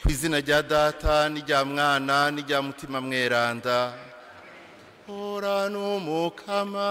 ku izina rya data n'irya mwana n'irya mutima mweranda hora n'umukama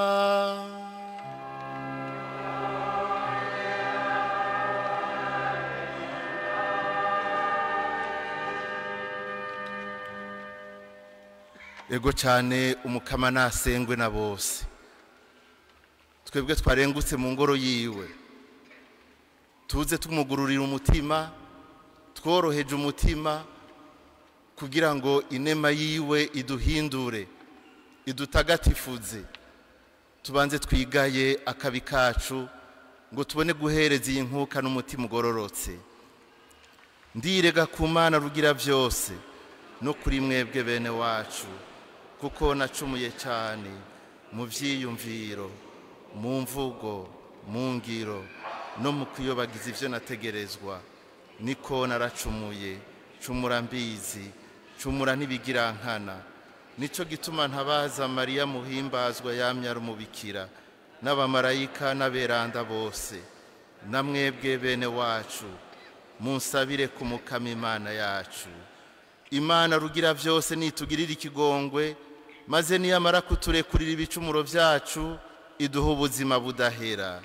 ego cyane umukama nasengwe na bose twebwe twarengutse mu ngoro yiwe tuze tumugururira umutima tworoheje umutima kugira ngo inema yiwe iduhindure idutagatifuze tubanze twigaye akabi kacu ngo tubone guhereza iyi nkuka n'umutima ugororotse ndirega ku mana rugira byose no kuri mwebwe bene wacu kuko nacumuye cyane mu byiyumviro mu mvugo mu ngiro no mu kuyobagiza ibyo nategerezwa niko naracumuye cumura mbizi cumura ntibigirankana nicyo gituma ntabaza mariya muhimbazwa yamyara umubikira n'abamarayika n'aberanda bose na mwebwe bene wacu munsabire ku mukama imana yacu imana rugira byose nitugirire ikigongwe maze niyamara kuturekurira ibicumuro byacu iduha ubuzima budahera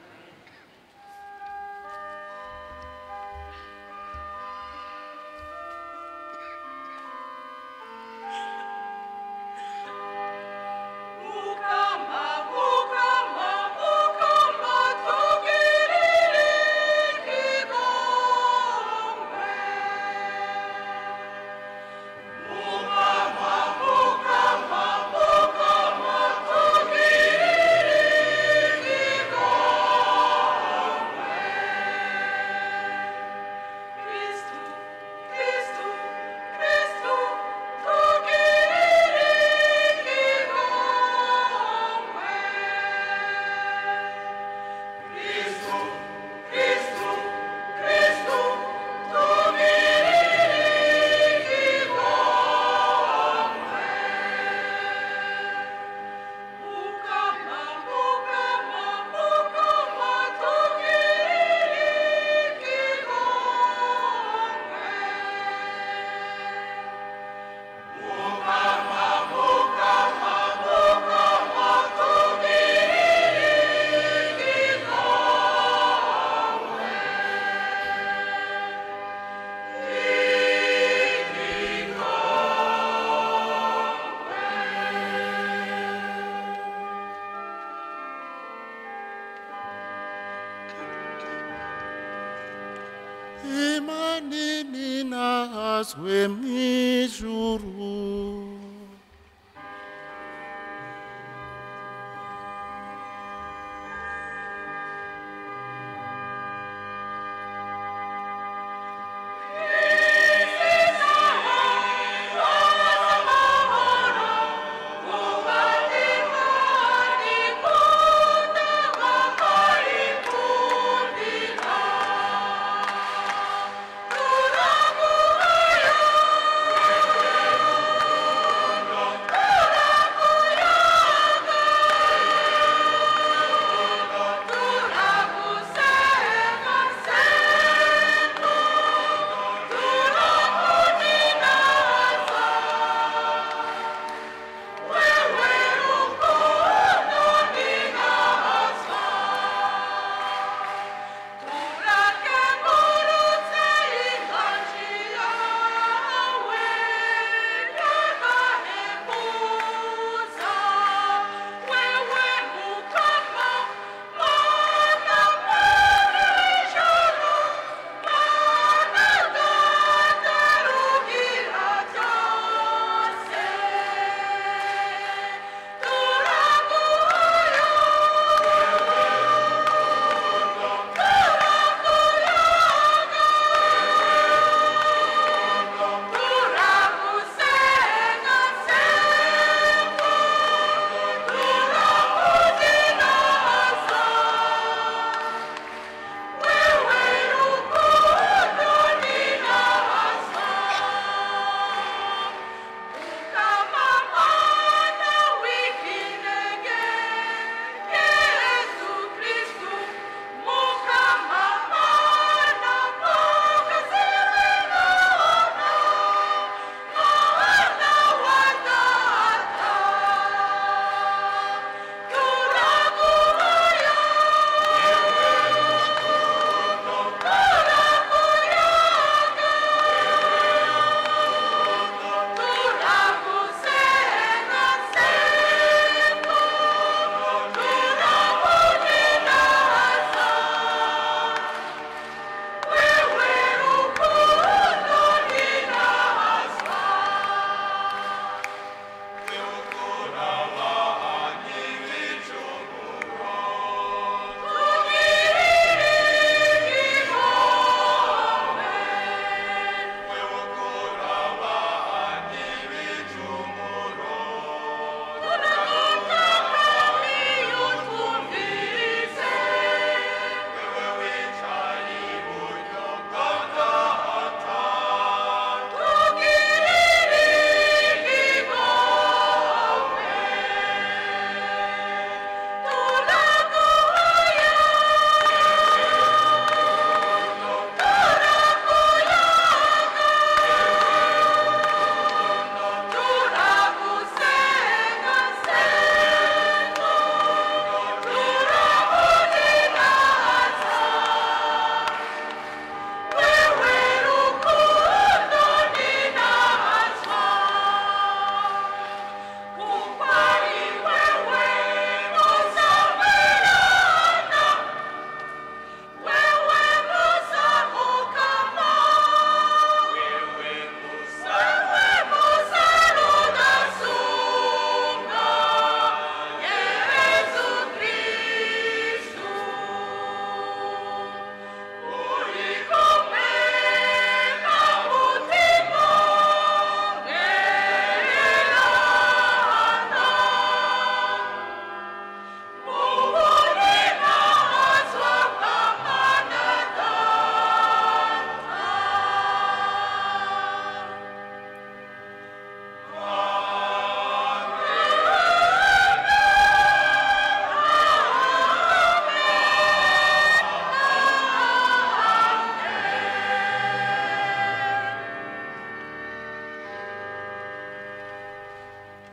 Mukama, mukama, mukama, tugirire ikigongwe. Mukama, mukama, mukama, tugirire ikigongwe. Kristu, Kristu, Kristu, tugirire ikigongwe. Kristu, Kristu, Kristu, tugirire ikigongwe. Mukama, mukama, mukama, tugirire ikigongwe. imanini nazwe mw'ijuru Thank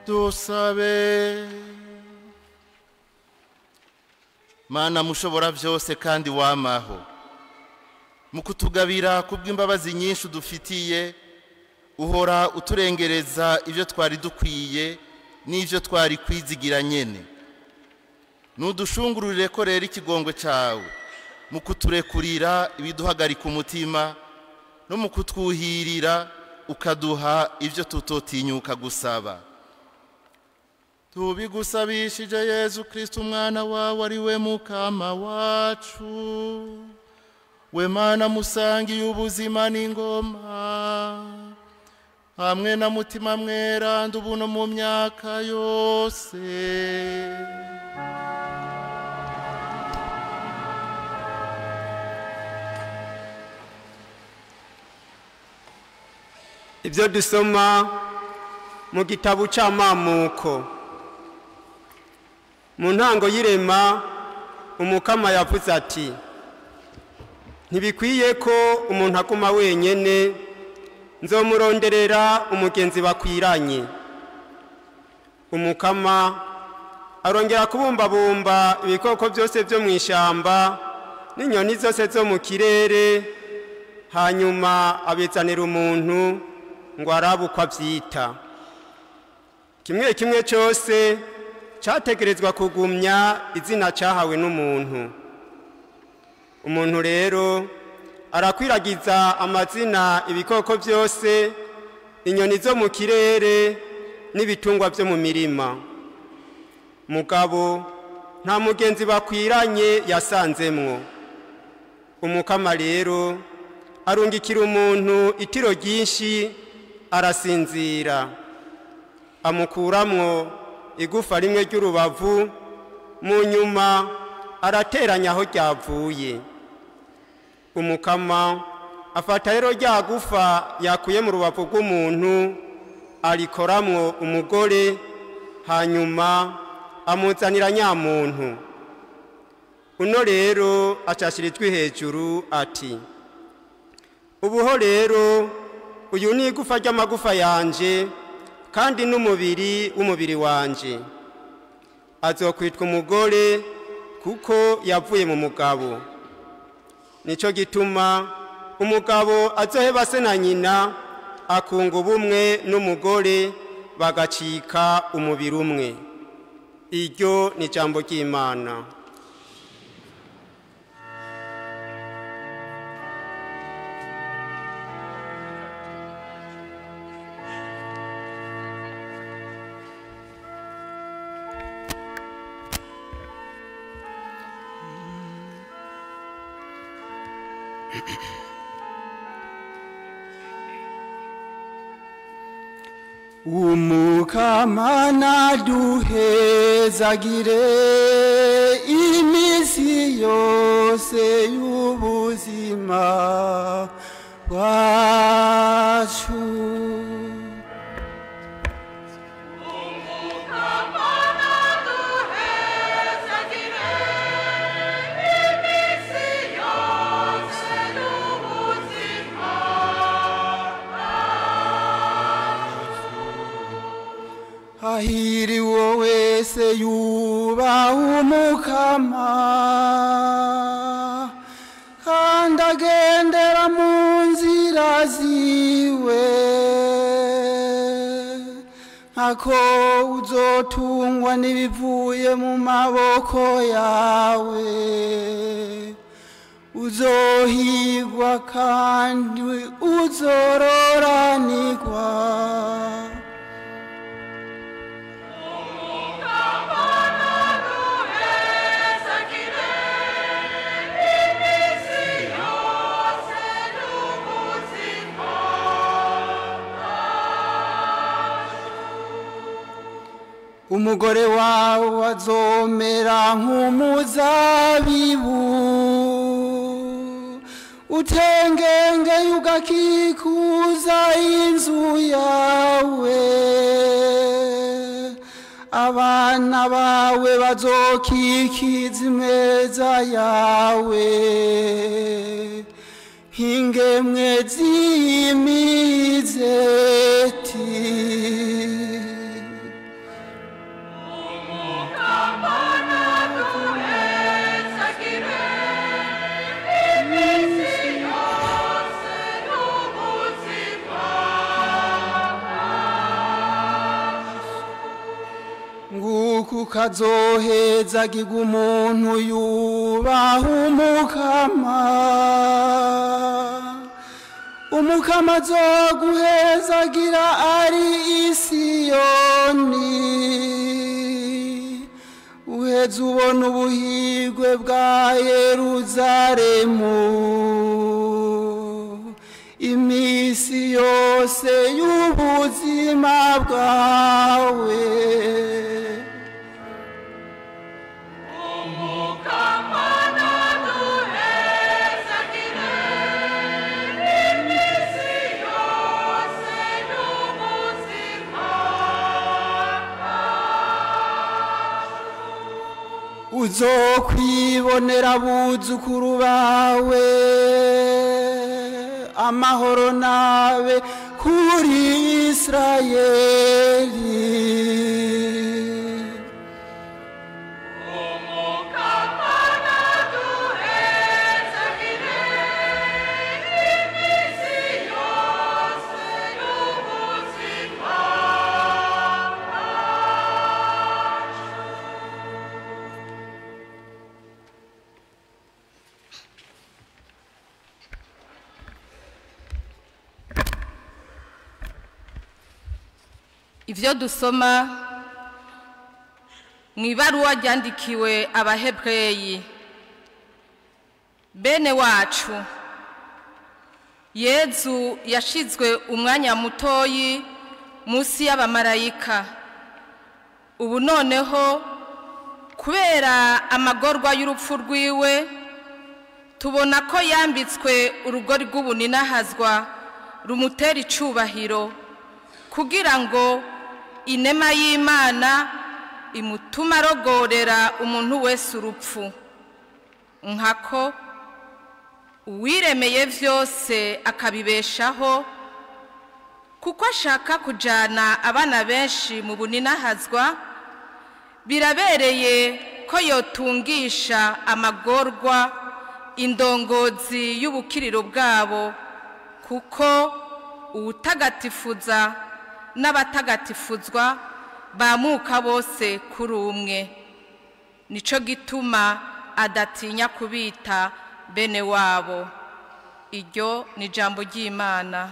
dusabe mana mushobora byose kandi wamaho mu kutugabira kubw'imbabazi nyinshi udufitiye uhora uturengereza ibyo twari dukwiye n'ibyo twari kwizigira nyene nudushungururire ko rero ikigongwe cyawe mu kuturekurira ibiduhagarika umutima no mu kutwuhirira ukaduha ibyo tutotinyuka gusaba tubigusabishije yezu kirisiti umwana wawe ari we mukama wacu we mana musangiye ubuzima n'ingoma hamwe na mutima mweranda ubu no mu myaka yose ibyo dusoma mu gitabo cy'amamuko mu ntango y'irema umukama yavuze ati ntibikwiye ko umuntu aguma wenyine nzomuronderera umugenzi bakwiranye umukama arongera kubumbabumba ibikoko byose byo mu ishyamba n'inyoni zose zo mu kirere hanyuma abizanira umuntu ngo arabe uko abyita kimwe kimwe cyose cyategerezwa kugumya izina cyahawe n'umuntu umuntu rero arakwiragiza amazina ibikoko byose inyoni zo mu kirere n'ibitungwa byo mu mirima mugabo nta mugenzi bakwiranye yasanzemwo umukama rero arungikira umuntu itiro ryinshi arasinzira amukuramwo igufa rimwe ry'urubavu mu nyuma arateranya aho ryavuye umukama afata rero rya gufa yakuye mu rubavu rw'umuntu arikoramwo umugore hanyuma amuzanira nyamuntu uno rero acashira ijwi hejuru ati ubuho rero uyu ni igufa ry'amagufa yanje kandi n'umubiri w'umubiri wanje azokwitwa umugore kuko yavuye mu mugabo nicyo gituma umugabo azoheba se na nyina akunga ubumwe n'umugore bagacika umubiri umwe iryo ni ijambo ry'imana umukamana duhezagire iminsi yose y'ubuzima bwacu umukamana duhezagire iminsi yose y'ubuzima hahiriwe wese yubaha umukama kandi agendera mu nzira ziwe nkako uzotungwa n'ibivuye mu maboko yawe uzohigwa kandi uzororanirwa umukamana duhezagire iminsi yose y'ubuzima umugore wawe azomera nk'umuzabibu utengengeye ugakikuza inzu yawe abana bawe bazokikiza imeza yawe nk'ingemwe z'imizeti ukazohezagirwa umuntu yubaha umukama umukama azoguhezagira ari isiyoni uheze ubona ubuhigwe bwa yeruzalemu iminsi yose y'ubuzima bwawe Umukamana duhezagire iminsi yose y'ubuzima uzokwibonera abuzukuru bawe amahoro nabe kuri isirayeli Umukamana duhezagire iminsi yose y'ubuzima ibyo dusoma mu ibaruwa ryandikiwe abahebreyi bene wacu yezu yashizwe umwanya mutoyi munsi y'abamarayika ubu noneho kubera amagorwa y'urupfu rwiwe tubona ko yambitswe urugori rw'ubuninahazwa rumutera icubahiro kugira ngo inema y'imana imutuma arogorera umuntu wese urupfu nkako uwiremeye byose akabibeshaho kuko ashaka kujyana abana benshi mu buninahazwa birabereye ko yotungisha amagorwa indongozi y'ubukiriro bwabo kuko uwutagatifuza n'abatagatifuzwa bamuka bose kuri umwe nicyo gituma adatinya kubita bene wabo iryo ni ijambo ry'imana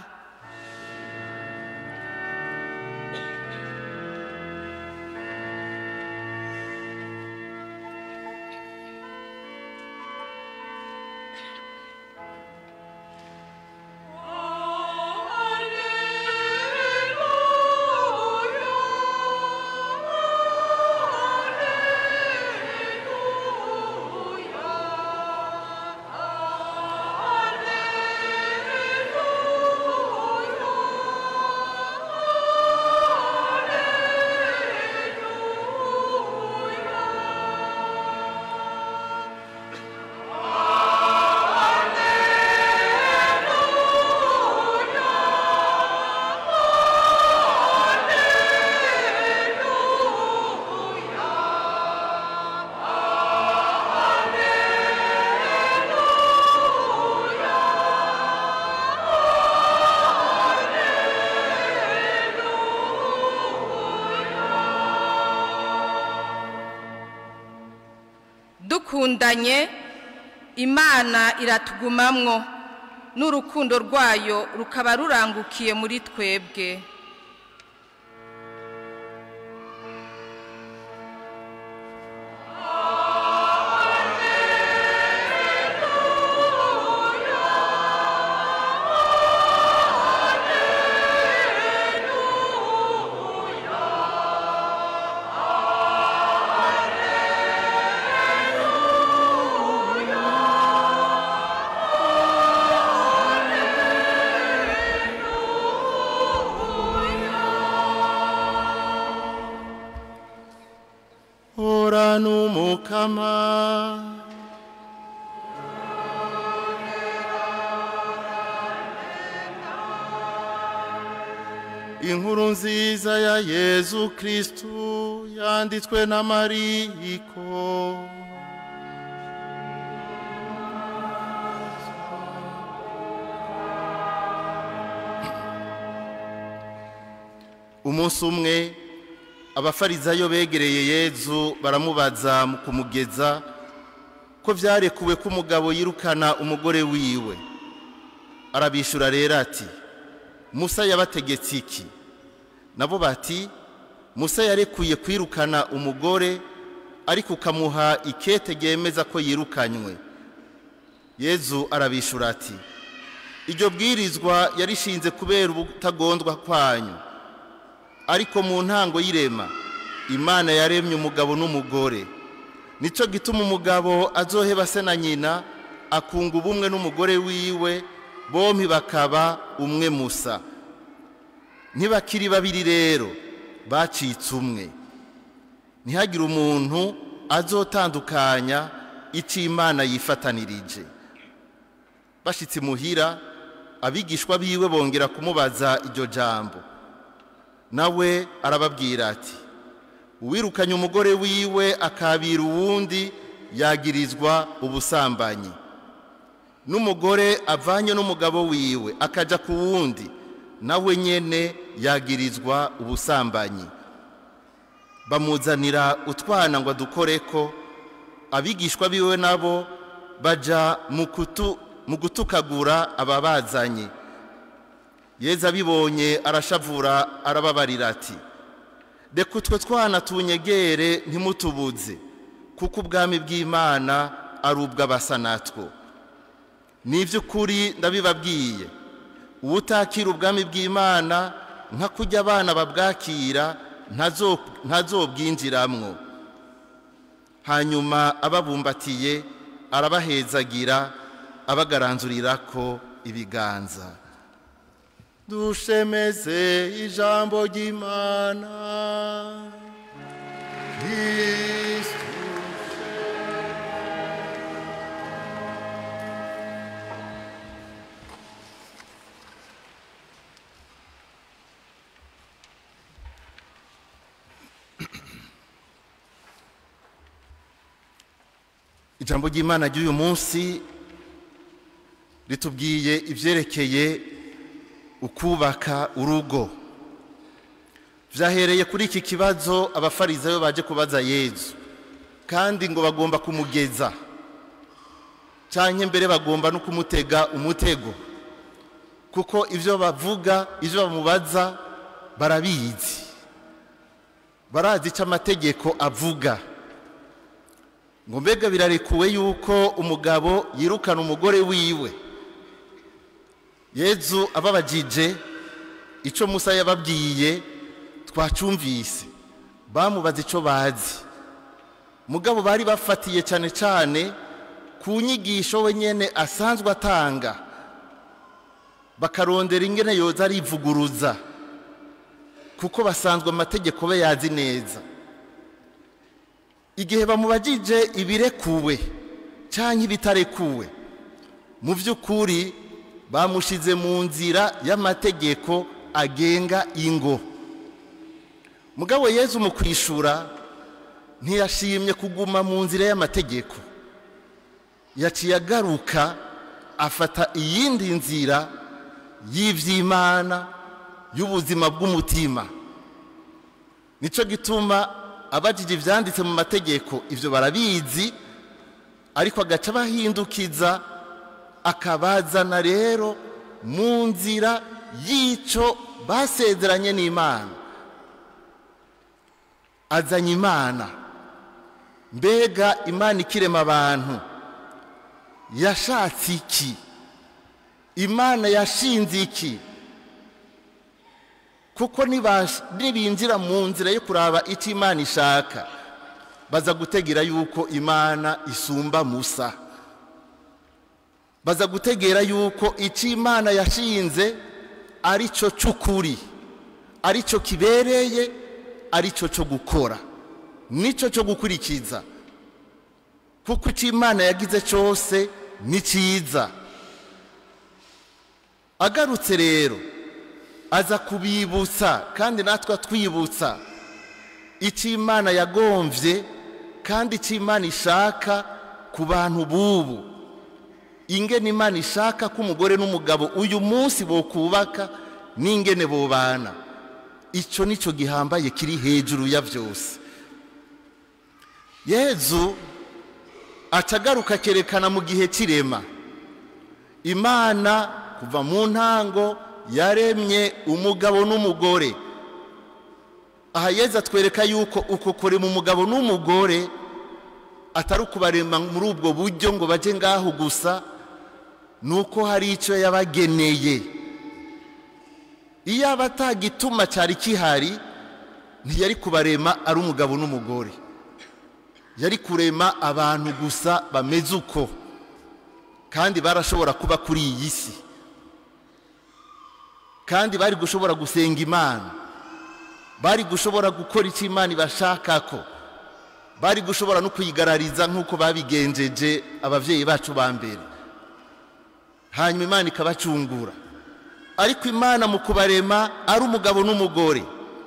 dukundanye imana iratugumamwo n'urukundo rwayo rukaba rurangukiye muri twebwe hora n'umukama inkuru nziza ya yezu kristu yanditswe na mariko umunsi umwe abafarizayo begereye yezu baramubaza mu kumugeza ko byarekuwe ko umugabo yirukana umugore wiwe arabishyura rero ati musa yabategetse iki nabo bati musa yarekuye kwirukana umugore ariko ukamuha ikete ryemeza ko yirukanywe yezu arabishyura ati iryo bwirizwa yarishinze kubera ubutagondwa kwanyu ariko mu ntango y'irema imana yaremye umugabo n'umugore nicyo gituma umugabo azoheba se na nyina akunga ubumwe n'umugore wiwe bombi bakaba umwe musa ntibakiri babiri rero bacitse umwe ntihagire umuntu azotandukanya icyo imana yifatanirije bashyitse imuhira abigishwa biwe bongera kumubaza iryo jambo nawe arababwira ati uwirukanye umugore wiwe akabira uwundi yagirizwa ubusambanyi n'umugore avanye n'umugabo wiwe akajya ku wundi nawe nyine yagirizwa ubusambanyi bamuzanira utwana ngo adukore ko abigishwa biwe nabo bajya mu gutukagura ababazanye yeza abibonye arashavura arababarira ati reka utwo twana tunyegere ntimutubuze kuko ubwami bw'imana ari ubw'abasa natwo ni iby'ukuri ndabibabwiye uwutakira ubwami bw'imana nka kujya abana babwakira ntazobwinjiramwo hanyuma ababumbatiye arabahezagira abagaranzurira ko ibiganza dushemeze ijambo ry'imana kristu ijambo ry'imana ry'uyu munsi ritubwiye ibyerekeye ukubaka urugo byahereye kuri iki kibazo abafarizayo baje kubaza yezu kandi ngo bagomba kumugeza cyangwa mbere bagomba no kumutega umutego kuko ibyo bavuga ibyo bamubaza barabizi barazi icyo amategeko avuga ngo mbega birarekuwe yuko umugabo yirukana umugore wiwe yezu ababajije icyo musa yababwiye twacumvise bamubaza icyo bazi mugabo bari bafatiye cyane cyane ku nyigisho we nyine asanzwe atanga bakarondera ingene yoza arivuguruza kuko basanzwe amategeko be yazi neza igihe bamubajije ibirekuwe cyangwa ibitarekuwe mu by'ukuri bamushyize mu nzira y'amategeko agenga ingo mugabo yezu mu kwishura ntiyashimye kuguma mu nzira y'amategeko yaciye agaruka afata iyindi nzira y'iby'imana y'ubuzima bw'umutima nicyo gituma abajije ibyanditse mu mategeko ibyo barabizi ariko agaca bahindukiza akabazana rero mu nzira y'icyo basezeranye n'imana azanye imana mbega imana ikirema abantu yashatse iki imana yashinze iki kuko nibinjira mu nzira yo kuraba icyo imana ishaka baza gutegera yuko imana isumba musa baza gutegera yuko icyo imana yashinze ari cyo cy'ukuri ari cyo kibereye ari cyo cyo gukora nicyo cyo gukurikiza kuko icyo imana yagize cyose ni cyiza agarutse rero aza kubibutsa kandi natwe twibutsa icyo imana yagombye kandi icyo imana ishaka ku bantu b'ubu ingene imana ishaka ko umugore n'umugabo uyu munsi bokubaka n'ingene bubana icyo nicyo gihambaye kiri hejuru ya byose yezu acagaruka akerekana mu gihe cy'irema imana kuva mu ntango yaremye umugabo n'umugore aha yezu atwereka yuko uko kurema umugabo n'umugore atari ukubarema muri ubwo buryo ngo bajye ngaho gusa ni uko hari icyo yabageneye iyo aba atagituma cyari kihari ntiyari kubarema ari umugabo n'umugore yari kurema abantu gusa bameze uko kandi barashobora kuba kuri iyi si kandi bari gushobora gusenga imana bari gushobora gukora icyo imana ibashaka ko bari gushobora no kuyigarariza nk'uko babigenjeje ababyeyi bacu ba mbere hanyuma imana ikabacungura ariko imana mu kubarema ari umugabo n'umugore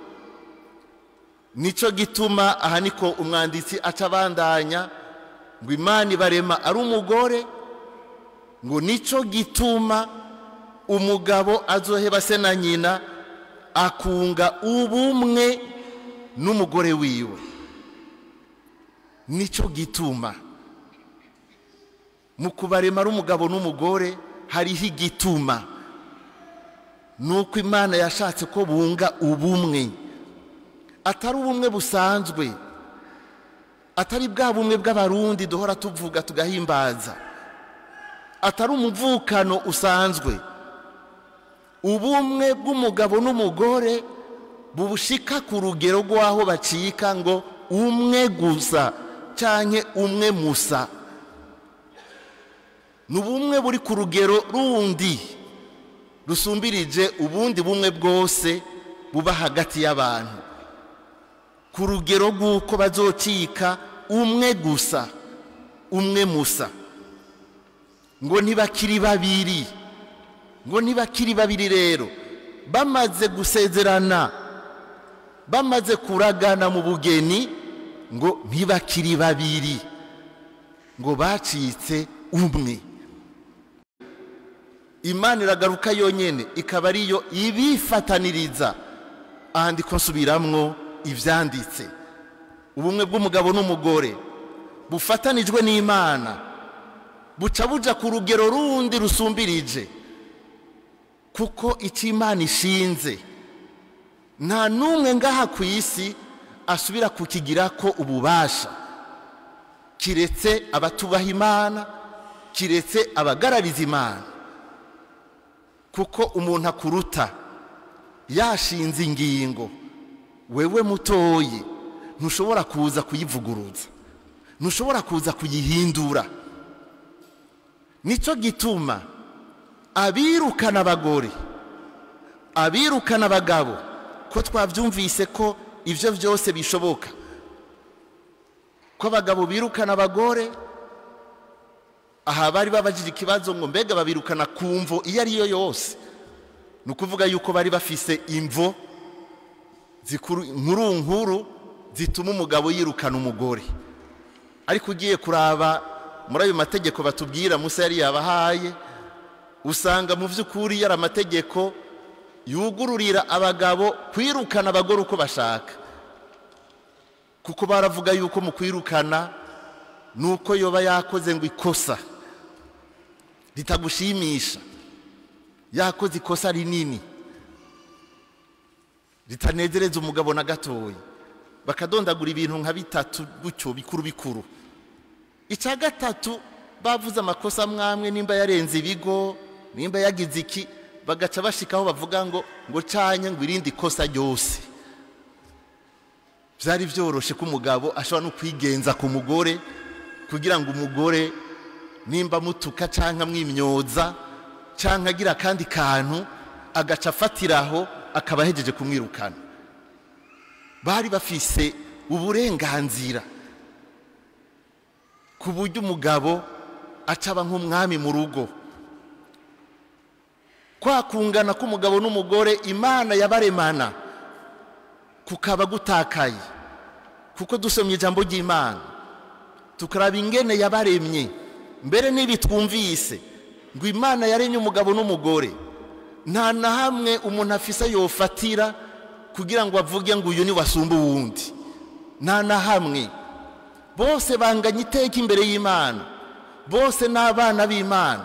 nicyo gituma aha niko umwanditsi aca abandanya ngo imana ibarema ari umugore ngo nicyo gituma umugabo azoheba se na nyina akunga ubumwe n'umugore wiwe nicyo gituma mu kubarema ari umugabo n'umugore hariho igituma ni uko imana yashatse ko bunga ubumwe atari ubumwe busanzwe atari bwa bumwe bw'abarundi duhora tuvuga tugahimbaza atari umuvukano usanzwe ubumwe bw'umugabo n'umugore bubushika ku rugero rw'aho bacika ngo umwe gusa cyangwa umwe musa ni ubumwe buri ku rugero rundi rusumbirije ubundi bumwe bwose buba hagati y'abantu ku rugero rw'uko bazocika umwe gusa umwe musa ngo ntibakiri babiri ngo ntibakiri babiri rero bamaze gusezerana bamaze kuragana mu bugeni ngo ntibakiri babiri ngo bacitse umwe imana iragaruka yonyine ikaba ariyo ibifataniriza ahandi ko nsubiramwo ibyanditse ubumwe bw'umugabo n'umugore bufatanijwe n'imana buca buja ku rugero rundi rusumbirije kuko icyo imana ishinze nta n'umwe ngaha ku isi asubira kukigira ko ububasha kiretse abatubaha imana kiretse abagarariza imana kuko umuntu akuruta yashinze ingingo wewe mutoye ntushobora kuza kuyivuguruza ntushobora kuza kuyihindura nicyo gituma abirukana abagore abirukana abagabo ko twabyumvise ko ibyo byose bishoboka ko abagabo birukana abagore aha bari babajije ikibazo ngo mbega babirukana ku mvo iyo ari yo yose ni ukuvuga yuko bari bafise imvo nkuru nkuru zituma umugabo yirukana umugore ariko ugiye kuraba muri ayo mategeko batubwira musa yari yabahaye usanga mu by'ukuri yari amategeko yugururira abagabo kwirukana abagore uko bashaka kuko baravuga yuko mu kwirukana ni uko yoba yakoze ngo ikosa ritagushimisha yakoze ikosa rinini ritanezereza umugabo na gatoya bakadondagura ibintu nka bitatu gutyo bikuru bikuru icya gatatu bavuze amakosa amwamwe nimba yarenze ibigo nimba yagize iki bagaca bashikaho bavuga ngo ngo canye ngo irindi kosa ryose byari byoroshye ko umugabo ashobora no kwigenza ku mugore kugira ngo umugore nimba mutuka cyangwa amwimyoza cyangwa agira akandi kantu agaca afatiraho akaba ahegeje kumwirukana bari bafise uburenganzira ku buryo umugabo acaba nk'umwami mu rugo kwa kungana k'umugabo n'umugore imana yabaremana kukaba gutakaye kuko dusomye ijambo ry'imana tukaraba ingene yabaremye mbere n'ibi twumvise ngo imana yaremye umugabo n'umugore nta na hamwe umuntu afise yofatira kugira ngo avuge ngo uyu ni wasumba uwundi nta na hamwe bose banganya iteka imbere y'imana bose ni abana b'imana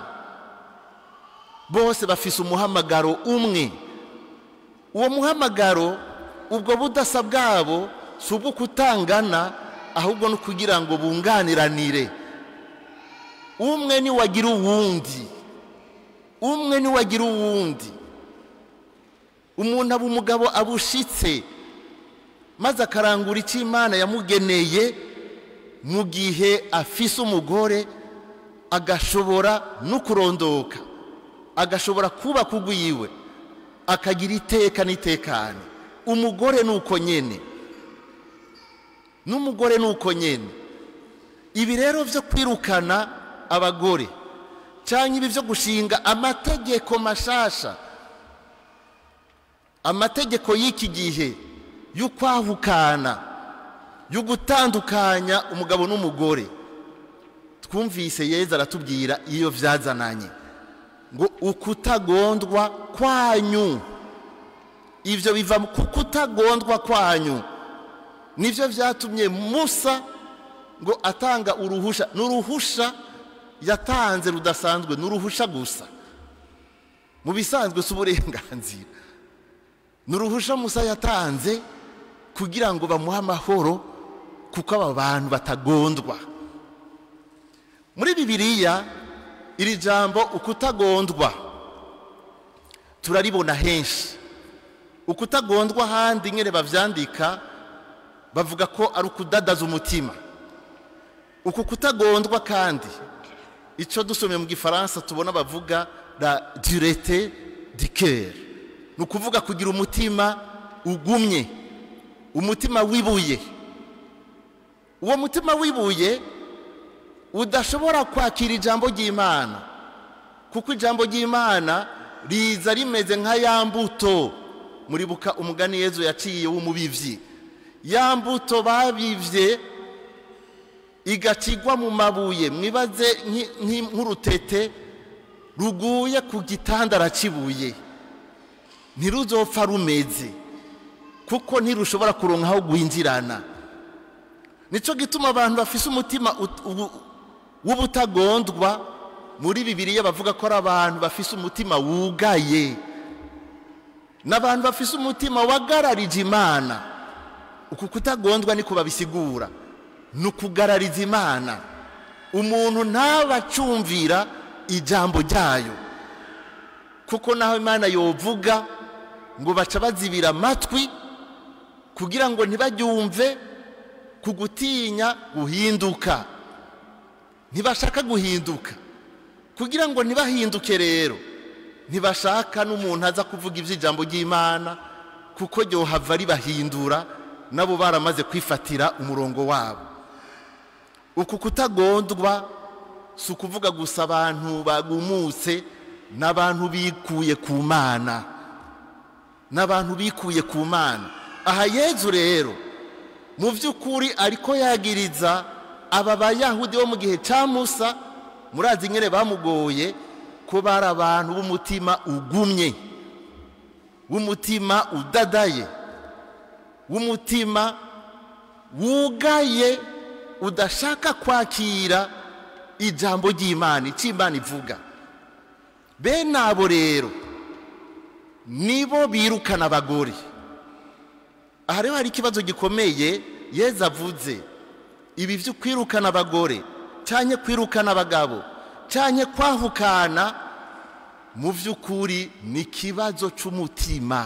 bose bafise umuhamagaro umwe uwo muhamagaro ubwo budasa bwabo si ubwo kutangana ahubwo no kugira ngo bunganiranire umwe niwagira uwundi umwe niwagira uwundi umuntu aba umugabo abushitse maze akarangura icyo imana yamugeneye mu gihe afise umugore agashobora no kurondoka agashobora kubaka ugwiwe akagira iteka n'itekane umugore ni uko nyene n'umugore ni uko nyene ibi rero byo kwirukana abagore cyangwa ibi byo gushinga amategeko mashasha amategeko y'iki gihe y'ukwahukana yo gutandukanya umugabo n'umugore twumvise yeza aratubwira iyo byazananye ngo ukutagondwa kwanyu ibyo biva ku kutagondwa kwanyu nibyo byatumye musa ngo atanga uruhusha n'uruhusha yatanze rudasanzwe n'uruhusha gusa mu bisanzwe si uburenganzira n'uruhusha musa yatanze kugira ngo bamuhe amahoro kuko aba bantu batagondwa muri bibiliya iri jambo ukutagondwa turaribona henshi ukutagondwa ahandi nyine babyandika bavuga ko ari ukudadaza umutima uku kutagondwa kandi icyo dusomye mu gifaransa tubona bavuga la durete du cœur ni ukuvuga kugira umutima ugumye umutima wibuye uwo mutima wibuye udashobora kwakira ijambo ry'imana kuko ijambo ry'imana riza rimeze nka ya mbuto muribuka umugani yezu yaciye w'umubibyi ya mbuto babibye igacigwa mu mabuye mwibaze nk'urutete ruguye ku gitandara cy'ibuye ntiruzopfa rumeze kuko ntirushobora kuronka aho guhinjirana nicyo gituma abantu bafise umutima w'ubutagondwa muri bibiriya bavuga ko ari abantu bafise umutima wugaye ni abantu bafise umutima wagararije imana uku kutagondwa niko babisigura ni ukugarariza imana umuntu ntabacumvira ijambo ryayo kuko naho imana yovuga ngo baca bazibira amatwi kugira ngo ntibaryumve ku gutinya guhinduka ntibashaka guhinduka kugira ngo ntibahinduke rero ntibashaka n'umuntu aza kuvuga iby'ijambo ry'imana kuko ryohava ribahindura nabo baramaze kwifatira umurongo wabo uku kutagondwa si ukuvuga gusa abantu bagumutse n'abantu bikuye ku mana n'abantu bikuye ku mana aha yezu rero mu by'ukuri ariko yagiriza aba bayahudi bo mu gihe cya musa murazi nyine bamugoye ko bari abantu b'umutima ugumye w'umutima udadaye w'umutima wugaye udashaka kwakira ijambo ry'imana icyo imana ivuga bene abo rero nibo birukana abagore aha rero hari ikibazo gikomeye yeza avuze ibi byo kwirukana abagore cyangwa kwirukana abagabo cyangwa kwahukana mu by'ukuri ni ikibazo cy'umutima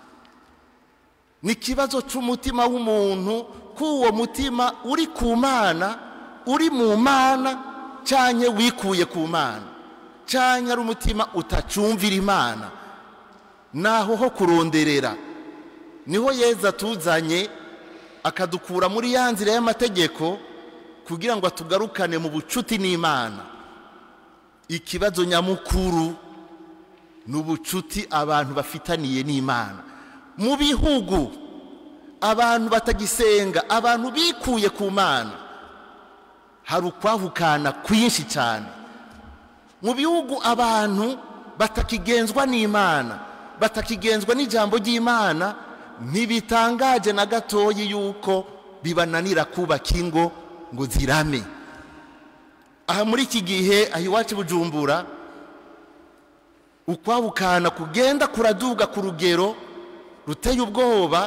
ni ikibazo cy'umutima w'umuntu ko uwo mutima uri ku mana uri mu mana cyangwa wikuye ku mana cyangwa ari umutima utacumvira imana naho ho kuronderera niho yeza tuzanye akadukura muri ya nzira y'amategeko kugira ngo atugarukane mu bucuti n'imana ikibazo nyamukuru ni ubucuti abantu bafitaniye n'imana mu bihugu abantu batagisenga abantu bikuye ku mana hari ukwahukana kwinshi cyane mu bihugu abantu batakigenzwa n'imana batakigenzwa n'ijambo ry'imana ntibitangaje na gatoyi yuko bibananira kubaka ingo ngo zirame aha muri iki gihe aho iwacu i bujumbura ukwabukana kugenda kuraduga ku rugero ruteye ubwoba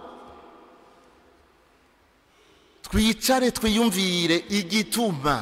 twicare twiyumvire igituma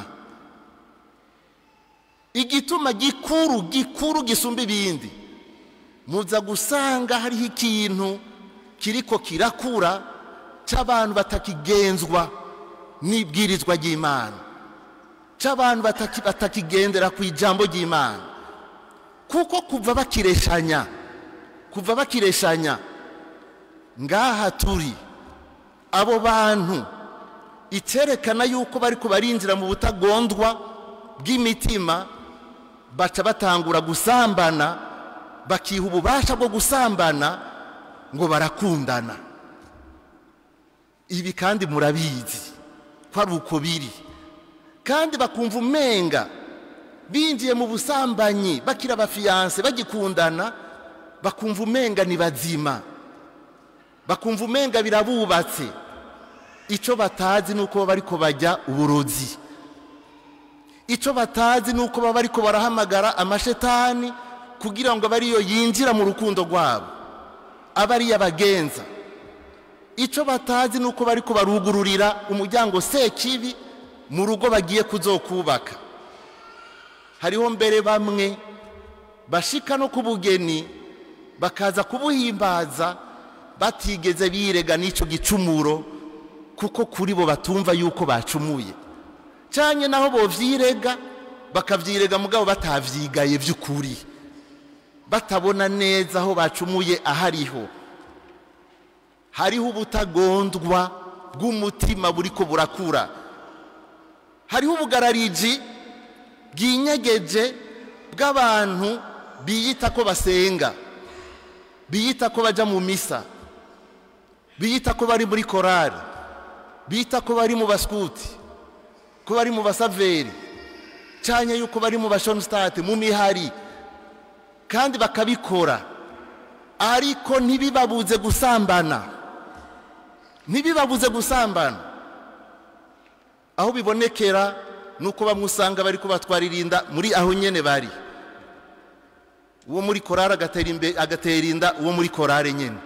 igituma gikuru gikuru gisumba ibindi muza gusanga hariho ikintu kiriko kirakura cy'abantu batakigenzwa n'ibwirizwa ry'imana cy'abantu bataki- batakigendera ku ijambo ry'imana kuko kuva bakireshanya kuva bakireshanya ngaha turi abo bantu icyerekana yuko bari barinjira mu butagondwa bw'imitima baca batangura gusambana bakiha ububasha bwo gusambana ngo barakundana ibi kandi murabizi ko ari uko biri kandi bakumva umenga binjiye mu busambanyi bakiri abafiyanse bagikundana bakumva umenga ni bazima bakumva umenga birabubatse icyo batazi ni uko baba ariko bajya uburozi icyo batazi ni uko baba ariko barahamagara amashetani kugira ngo abe ariyo yinjira mu rukundo rwabo abe ariyo abagenza icyo batazi ni uko bari barugururira umuryango sekibi mu rugo bagiye kuzokubaka hariho mbere bamwe bashika no ku bugeni bakaza kubuhimbaza batigeze birega n'icyo gicumuro kuko kuri bo batumva yuko bacumuye cyane naho bovyirega bakavyirega mugabo batavyigaye by'ukuri batabona neza aho bacumuye ahariho hariho ubutagondwa bw'umutima buriko burakura hariho ubugarariji bwinyegeje bw'abantu biyita ko basenga biyita ko bajya mu misa biyita ko bari muri korari bita ko bari mu basikuti ko bari mu basaveri cyane yuko bari mu bashonstate mu mihari kandi bakabikora ariko ntibibabuze gusambana ntibibabuze gusambana aho bibonekera ni uko bamwe usanga bari kubatwarira inda muri aho nyine bari uwo muri korari agatera inda uwo muri korari nyine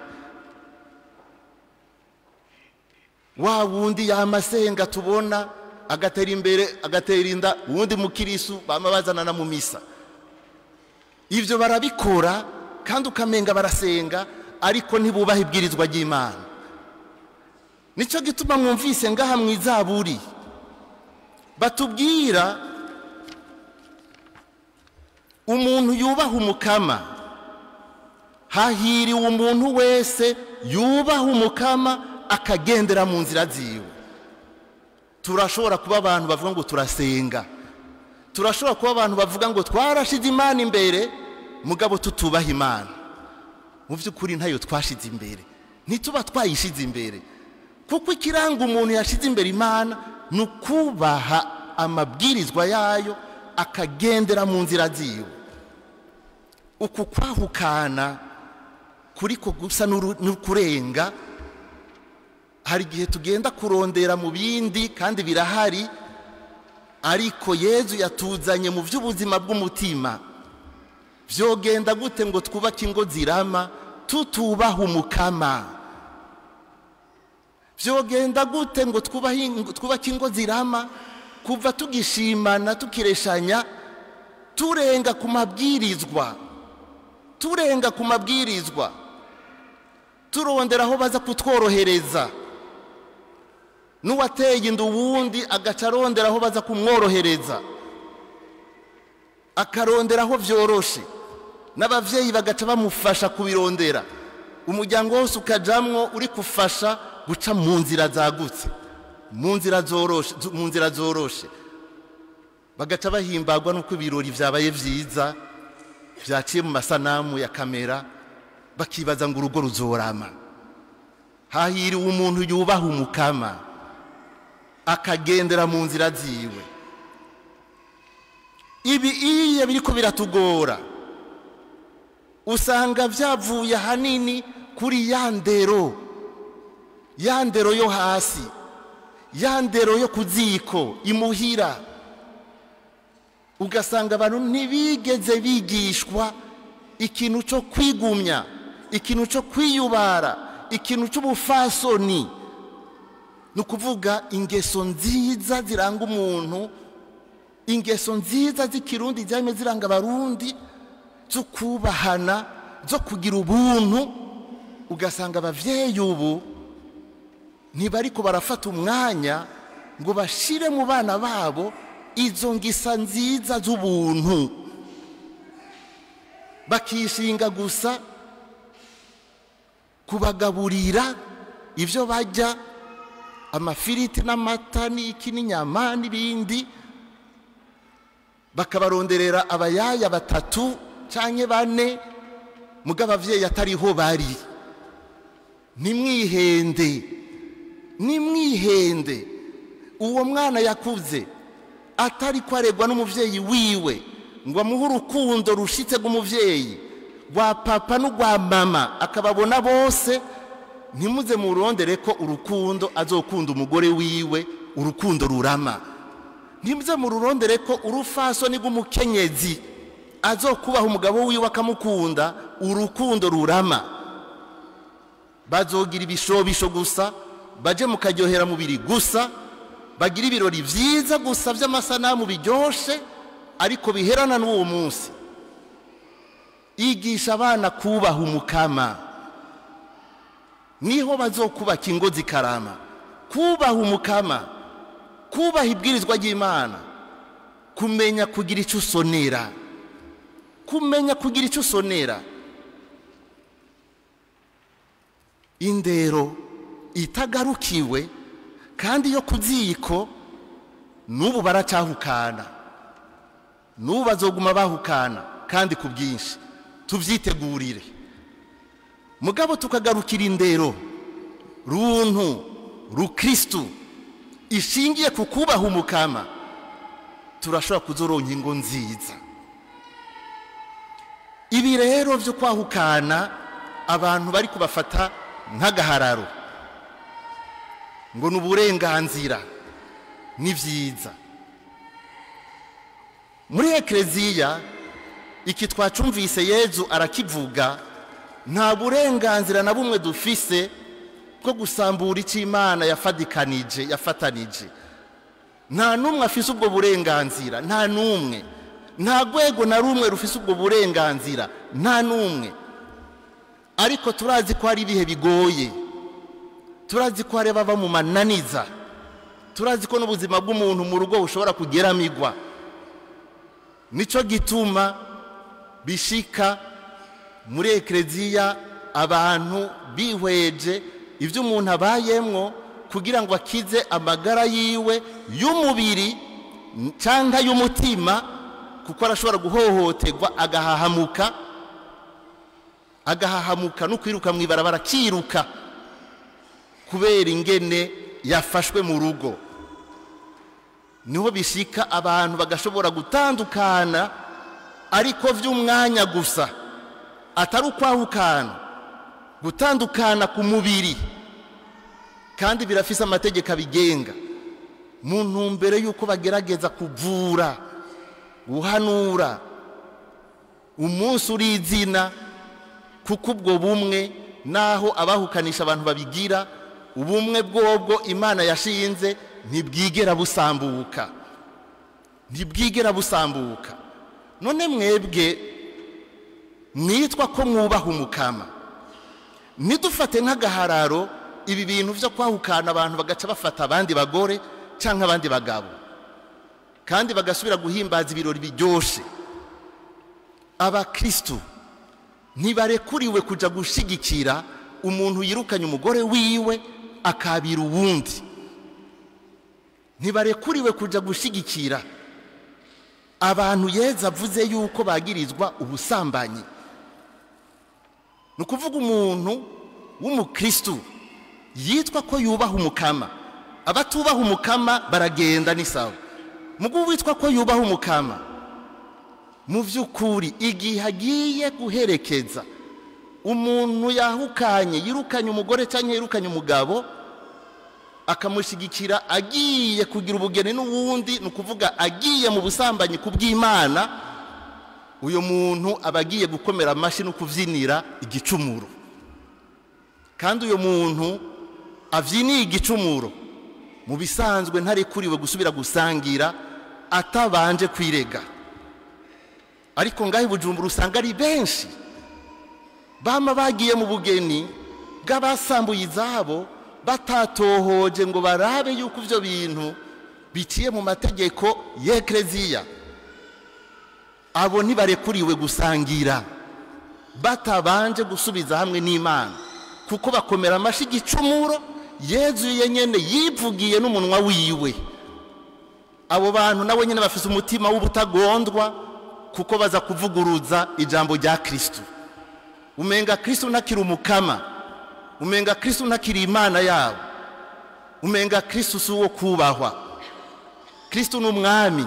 wa wundi yamasenga tubona agatera imbere agatera inda uwundi mukirisu bama bazanana mu misa ibyo barabikora kandi ukamenga barasenga ariko ntibubahe ibwirizwa ry'imana nicyo gituma mwumvise ngaha mu izaburi batubwira umuntu yubaha umukama hahiriwe umuntu wese yubaha umukama akagendera mu nzira ziwe turashobora kuba abantu bavuga ngo turasenga turashobora kuba abantu bavuga ngo twarashize imana imbere mugabo tutubaha imana mu by'ukuri ntayo twashize imbere ntituba twayishize imbere kuko ikiranga umuntu yashize imbere imana ni ukubaha amabwirizwa yayo akagendera mu nzira ziwe uku kwahukana kuri ko gusa n'ukurenga hari igihe tugenda kurondera mu bindi kandi birahari ariko yezu yatuzanye mu by'ubuzima bw'umutima byogenda gute ngo twubake ingo zirama tutubaha umukama byogenda gute ngo twubake ingo zirama kuva tugishimana tukireshanya turenga ku mabwirizwa turenga ku mabwirizwa turondera aho baza kutworohereza n'uwateye inda uwundi agaca arondera aho baza kumworohereza akarondera aho byoroshe n'ababyeyi bagaca bamufasha kubirondera umuryango wose ukajamwo uri gufasha guca mu nzira zagutse mu nzira zoroshe bagaca bahimbagwa n'uko ibirori byabaye byiza byaciye mu masanamu ya kamera bakibaza ngo urugo ruzorama hahiriwe umuntu yubaha umukama akagendera mu nzira ziwe ibi iyo biri ko biratugora usanga byavuye ahanini kuri ya ndero ya ndero yo hasi ya ndero yo ku ziko imuhira ugasanga abantu ntibigeze bigishwa ikintu cyo kwigumya ikintu cyo kwiyubara ikintu cy'ubufasoni ni ukuvuga ingeso nziza ziranga umuntu ingeso nziza z'ikirundi zirimo ziranga abarundi zo kubahana zo kugira ubuntu ugasanga ababyeyi ubu ntibariko barafata umwanya ngo bashire mu bana babo izo ngisa nziza z'ubuntu bakishinga gusa kubagaburira ibyo bajya amafiriti n'amata n'iki n'inyama n'ibindi bakabaronderera abayaya batatu cyangwa bane muga ababyeyi atariho bari ntimwihende nimwihende uwo mwana yakuze atari kwaregwa n'umubyeyi wiwe ngo amuhe urukundo rushitse rw'umubyeyi rwa papa n'urwa mama akababona bose ntimuze murondere ko urukundo azokunda umugore wiwe urukundo rurama ntimuze mururondere ko urufasoni rw'umukenyezi azokubaha umugabo wiwe akamukunda urukundo rurama bazogira ibishobisho gusa baje mukaryohera mubiri gusa bagira ibirori byiza gusa by'amasanamu biryoshye ariko biherana n'uwo munsi igisha abana kubaha umukama niho bazokubaka ingo zikarama kubaha umukama kubaha ibwirizwa ry'imana kumenya kugira icyo usonera kumenya kugira icyo usonera indero itagarukiwe kandi yo ku ziko n'ubu baracyahukana n'ubu bazoguma bahukana kandi ku bwinshi tubyitegurire mugabo tukagarukira indero runtu rukirisitu ishingiye ku kubaha umukama turashobora kuzoronka ingo nziza ibi rero byo kwahukana abantu bari kubafata nk'agahararo ngo ni uburenganzira ni byiza muri ekereziya iki twacumvise yezu arakivuga nta burenganzira na bumwe dufise bwo gusambura icyo imana yafadikanije yafatanije nta n'umwe afise ubwo burenganzira nta n'umwe nta rwego na rumwe rufise ubwo burenganzira nta n'umwe ariko turazi ko hari ibihe bigoye turazi ko hari abava mu mananiza turazi ko n'ubuzima bw'umuntu mu rugo bushobora kugeramigwa nicyo gituma bishika muri ekereziya abantu bihweje ibyo umuntu abayemwo kugira ngo akize amagara yiwe y'umubiri cyangwa y'umutima kuko arashobora guhohoterwa agahahamuka agahahamuka no kwiruka mu ibarabara akiruka kubera ingene yafashwe mu rugo niho bishika abantu bagashobora gutandukana ariko by'umwanya gusa atari ukwahukana gutandukana ku mubiri kandi birafise amategeko abigenga mu ntumbero y'uko bagerageza kuvura guhanura umunsi uri izina kuko ubwo bumwe naho abahukanisha abantu babigira ubumwe bwobwo imana yashinze ntibwigera busambuka ntibwigera busambuka none mwebwe mwitwa ko mwubaha umukama ntidufate nk'agahararo ibi bintu byo kwahukana abantu bagaca bafata abandi bagore cyangwa abandi bagabo kandi bagasubira guhimbaza ibirori biryoshye abakirisitu ntibarekuriwe kujya gushyigikira umuntu yirukanye umugore wiwe akabira uwundi ntibarekuriwe kujya gushyigikira abantu yeza avuze yuko bagirizwa ubusambanyi ni ukuvuga umuntu w'umukirisitu yitwa ko yubaha umukama abatubaha umukama baragenda ni sawa mugu witwa ko yubaha umukama mu by'ukuri igihe agiye guherekeza umuntu yahukanye yirukanye umugore cyangwa yirukanye umugabo akamushyigikira agiye kugira ubugeni n'uwundi ni ukuvuga agiye mu busambanyi ku bw'imana uyu muntu aba agiye gukomera amashyi no kubyinira igicumuro kandi uyu muntu abyiniye igicumuro mu bisanzwe ntarekuriwe gusubira gusangira atabanje kwirega ariko ngaho i bujumbura usanga ari benshi bama bagiye mu bugeni bw'abasambuye izabo batatohoje ngo barabe yuko ibyo bintu biciye mu mategeko y'ekereziya abo ntibarekuriwe gusangira batabanje gusubiza hamwe n'imana kuko bakomera amashyi igicumuro yezuye nyine yivugiye n'umunwa wiwe abo bantu nabo nyine bafite umutima w'ubutagondwa kuko baza kuvuguruza ijambo rya kirisitu umenga kirisitu ntakiri umukama umenga kirisitu ntakiri imana yabo umenga kirisitu si uwo kubahwa kirisitu ni umwami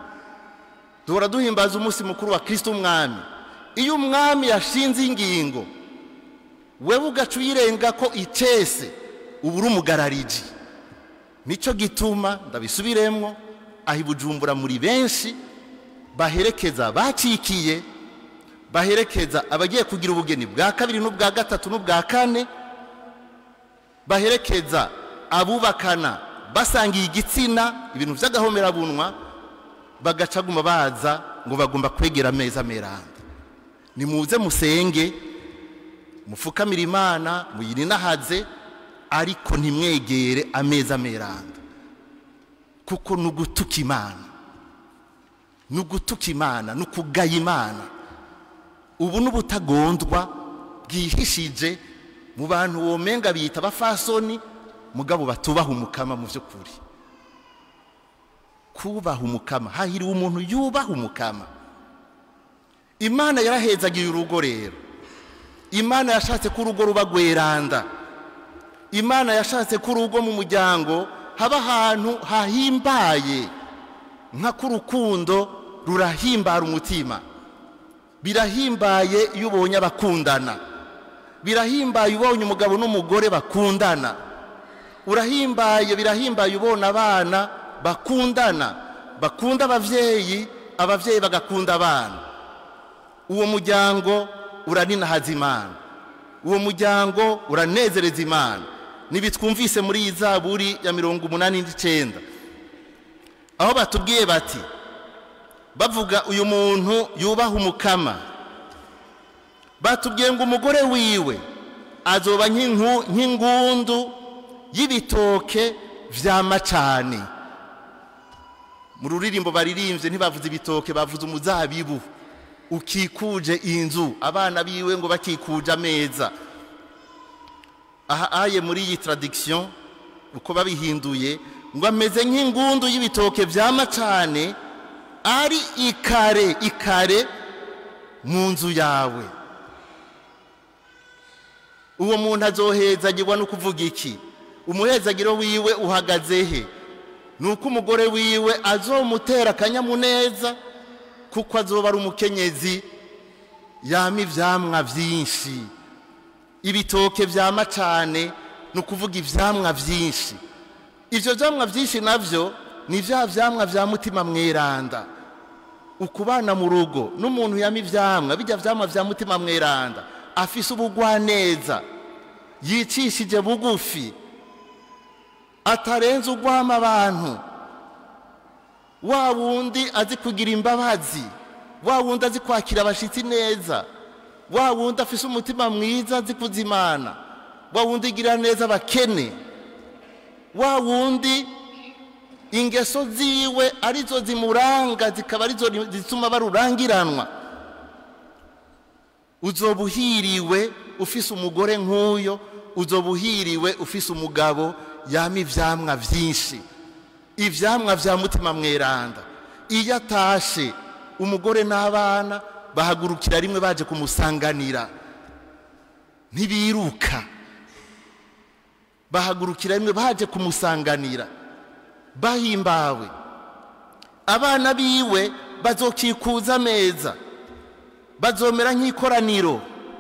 duhora duhimbaza umunsi mukuru wa kirisitu umwami iyo umwami yashinze ingingo wewe ugaca uyirenga ko icese uba uri umugarariji nicyo gituma ndabisubiremo aho i bujumbura muri benshi baherekeza bacikiye baherekeza abagiye kugira ubugeni bwa kabiri n'ubwa gatatu n'ubwa kane baherekeza abubakana basangiye igitsina ibintu by'agahomerabunwa bagacaguma baza ngo bagomba kwegera ameza meranda nimuze musenge mufukamire imana muyirinahaze ariko ntimwegere ameza meranda kuko ni ugutuka imana ni ugutuka imana ni ukugaya imana ubu ni ubutagondwa bwihishije mu bantu womenga biyita abafasoni mugabo batubaha umukama mu by'ukuri kubaha umukama hahiriwe umuntu yubaha umukama imana yarahezagiye urugo rero imana yashatse ko urugo ruba rweranda imana yashatse ko urugo mu muryango haba ahantu hahimbaye nka k'urukundo rurahimbara umutima birahimbaye iyo ubonye abakundana birahimbaye ubonye umugabo n'umugore bakundana urahimbaye birahimbaye ubona abana bakundana bakunda ababyeyi ababyeyi bagakunda abana uwo muryango uraninahaza imana uwo muryango uranezereza imana ntibitwumvise muri iyi zaburi ya mirongo umunani n'icyenda aho batubwiye bati bavuga uyu muntu yubaha umukama batubwiye ngo umugore wiwe azoba nk'ingundu y'ibitoke bya macane mu ruririmbo baririmbye ntibavuze ibitoke bavuze umuzabibu ukikuje inzu abana biwe ngo bakikuje ameza aha aye muri iyi taradikisiyo uko babihinduye ngo ameze nk'ingundu y'ibitoke bya macane ari ikare ikare mu nzu yawe uwo muntu azohezagirwa no kuvuga iki umuhezagiro wiwe uhagaze he ni uko umugore wiwe azomutera akanyamuneza kuko azoba ari umukenyezi yama ibyamwa byinshi ibitoke bya macane ni ukuvuga ibyamwa byinshi ibyo byamwa byinshi nabyo ni bya byamwa bya mutima mweranda ukubana mu rugo n'umuntu yama ibyamwa bijya byamwa bya mutima mweranda afise ubugwaneza yicishije bugufi atarenze ugwama abantu wa wundi azi kugira imbabazi wa wundi azi kwakira abashyitsi neza wa wundi afise umutima mwiza azi kuzimana wa wundi igirira neza abakene wa wundi ingeso ziwe arizo zimuranga zikaba arizo zituma barurangiranwa uzoba uhiriwe ufise umugore nk'uyo uzoba uhiriwe ufise umugabo yama ivyamwa vyinshi ivyamwa vya mutima mweranda iyo atashe umugore n'abana bahagurukira rimwe baje kumusanganira ntibiruka bahagurukira rimwe baje kumusanganira bahimbawe abana biwe bazokikuza ameza bazomera nk'ikoraniro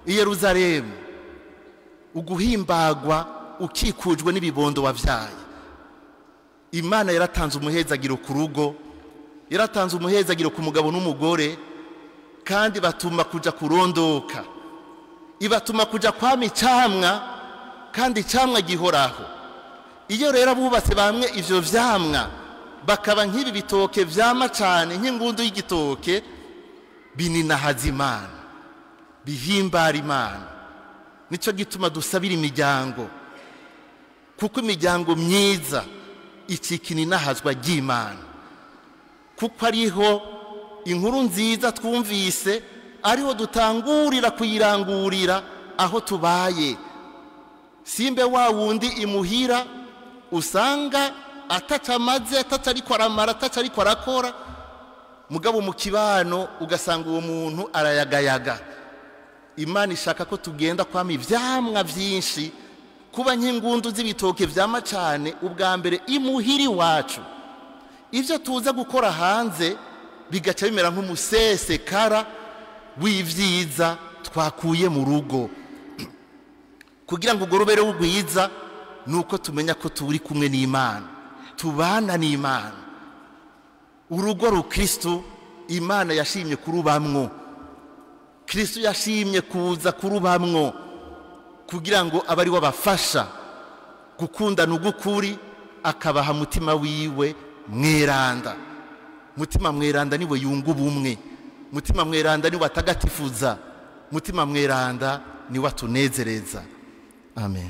i yeruzalemu uguhimbagwa ukikujwe n'ibibondo wabyaye imana yaratanze umuhezagiro ku rugo yaratanze umuhezagiro ku mugabo n'umugore kandi batuma kuja kurondoka ibatuma kuja kwama icamwa kandi icamwa gihoraho iyo rero abubatse bamwe ivyo vyamwa bakaba nk'ibi bitoke vyama cane nk'ingundu y'igitoke bininahaza imana bihimbara imana nico gituma dusabira imiryango kuko imiryango myiza icikina inahazwa ry'imana kuko ariho inkuru nziza twumvise ariho dutangurira kuyirangurira aho tubaye simbe wa wundi imuhira usanga ataca amaze ataca ariko aramara ataca ariko arakora mugabo mu kibano ugasanga uwo muntu arayagayaga imana ishaka ko tugenda kwama ivyamwa vyinshi kuba nk'ingundu z'ibitoke vyama cane ubwa mbere imuhira iwacu ivyo tuza gukora hanze bigaca bimera nk'umusesekara w'ivyiza twakuye mu rugo kugira ngo urwo rubere rwiza ni uko tumenya ko turi kumwe n'imana tubana n'imana urugo rukristo imana yashimye kurubamwo kristo yashimye kuza kurubamwo kugira ngo abe ari we abafasha gukundana ugukuri akabaha mutima wiwe mweranda mutima mweranda niwe yunga ubumwe mutima mweranda niwe atagatifuza mutima mweranda niwe atunezereza amen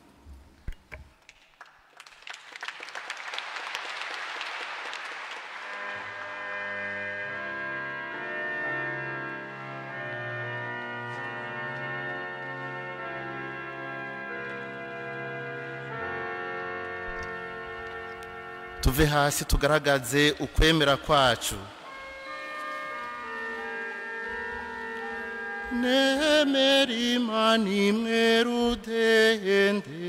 tuve hasi tugaragaze ukwemera kwacu nemera imana imwe rudende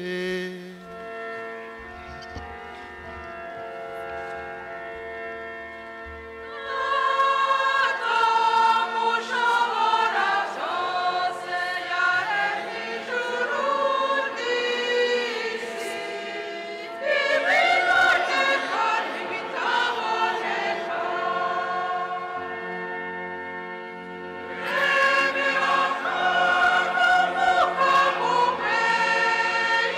Amen.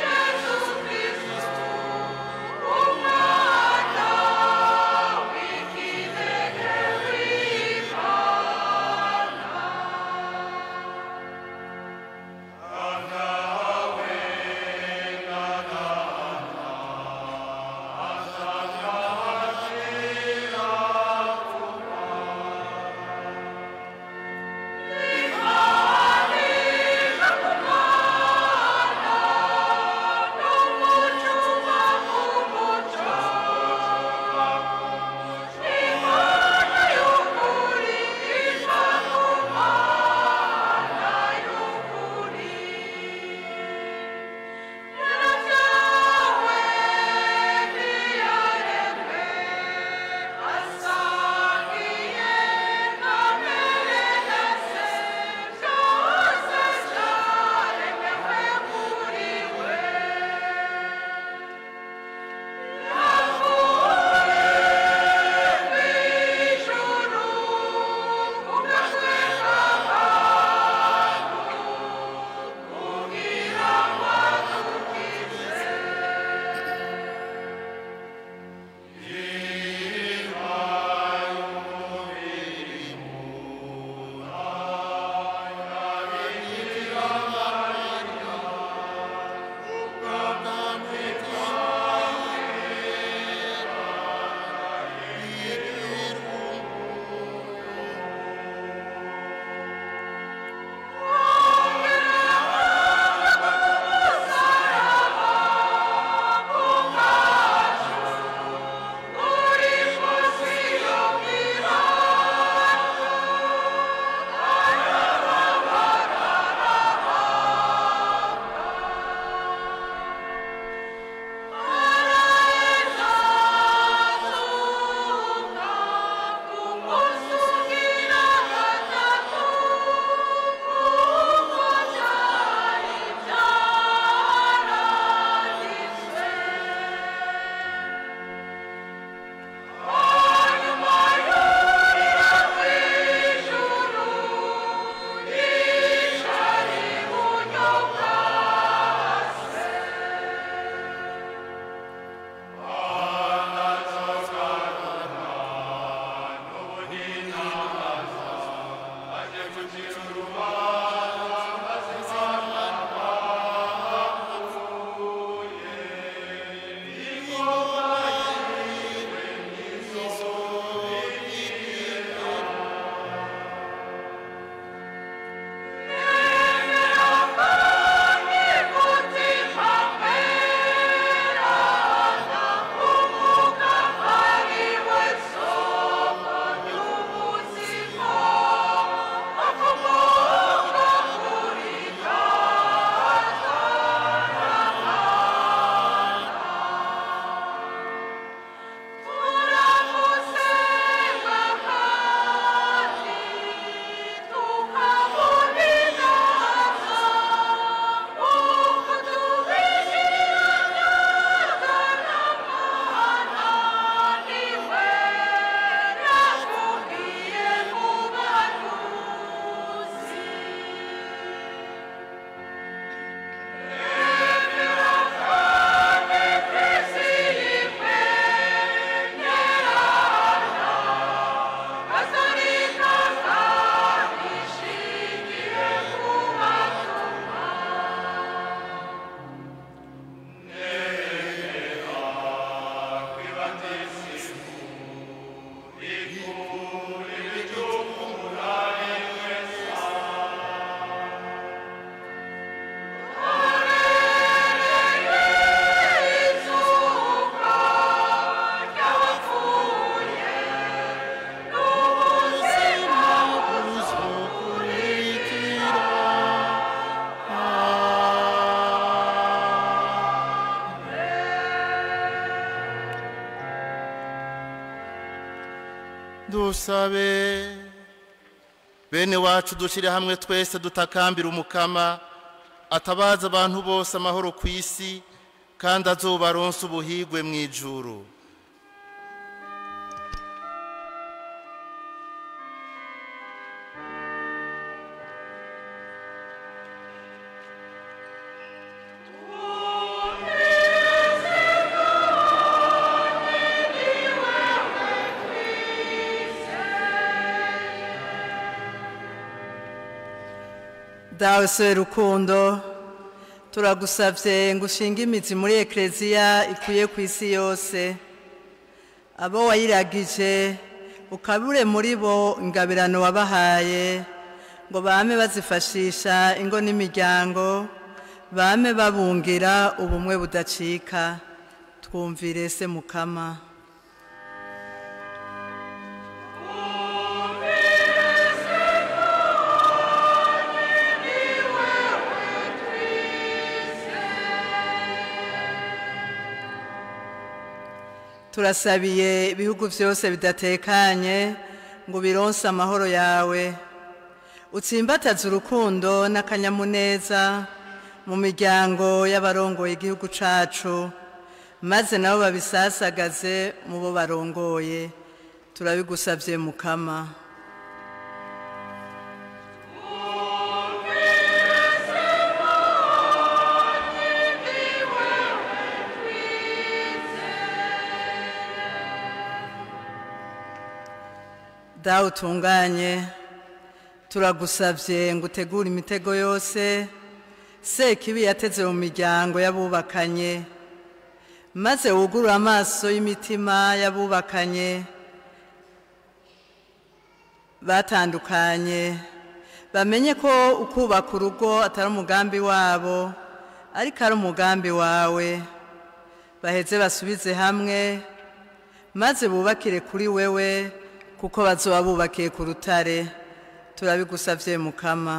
dusabe bene wacu dushyire hamwe twese dutakambira umukama atabaza abantu bose amahoro ku isi kandi azobaronse ubuhigwe mu ijuru dawe se rukundo turagusabye ngo ushinge imizi muri ekereziya ikwiye ku isi yose abo wayiragije ukabure muri bo ingabirano wabahaye ngo bame bazifashisha ingo n'imiryango bame babungira ubumwe budacika twumvire se mukama turasabiye ibihugu byose bidatekanye ngo bironse amahoro yawe utsimbataze urukundo n'akanyamuneza mu miryango y'abarongoye igihugu cyacu maze nabo babisasagaze mu bo barongoye turabigusabye mukama dawe utunganye turagusabye ngo utegure imitego yose sekibi yateze mu miryango y'abubakanye maze wugurure amaso y'imitima y'abubakanye batandukanye bamenye ko ukubaka urugo atari umugambi wabo ariko ari umugambi wawe baheze basubize hamwe maze bubakire kuri wewe kuko bazoba bubakiye ku rutare turabigusabye mukama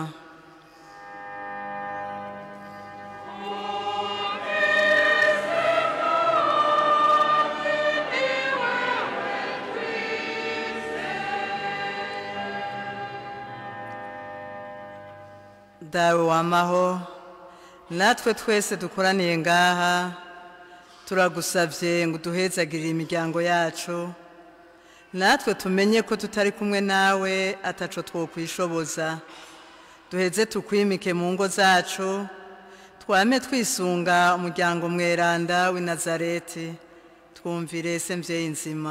dawe wamaho natwe twese dukoraniye ngaha turagusabye ngo duhezagirire imiryango yacu natwe tumenye ko tutari kumwe nawe ataco twokwishoboza duheze tukwimike mu ngo zacu twame twisunga umuryango mweranda w'i nazareti twumvire se mvyeyi nzima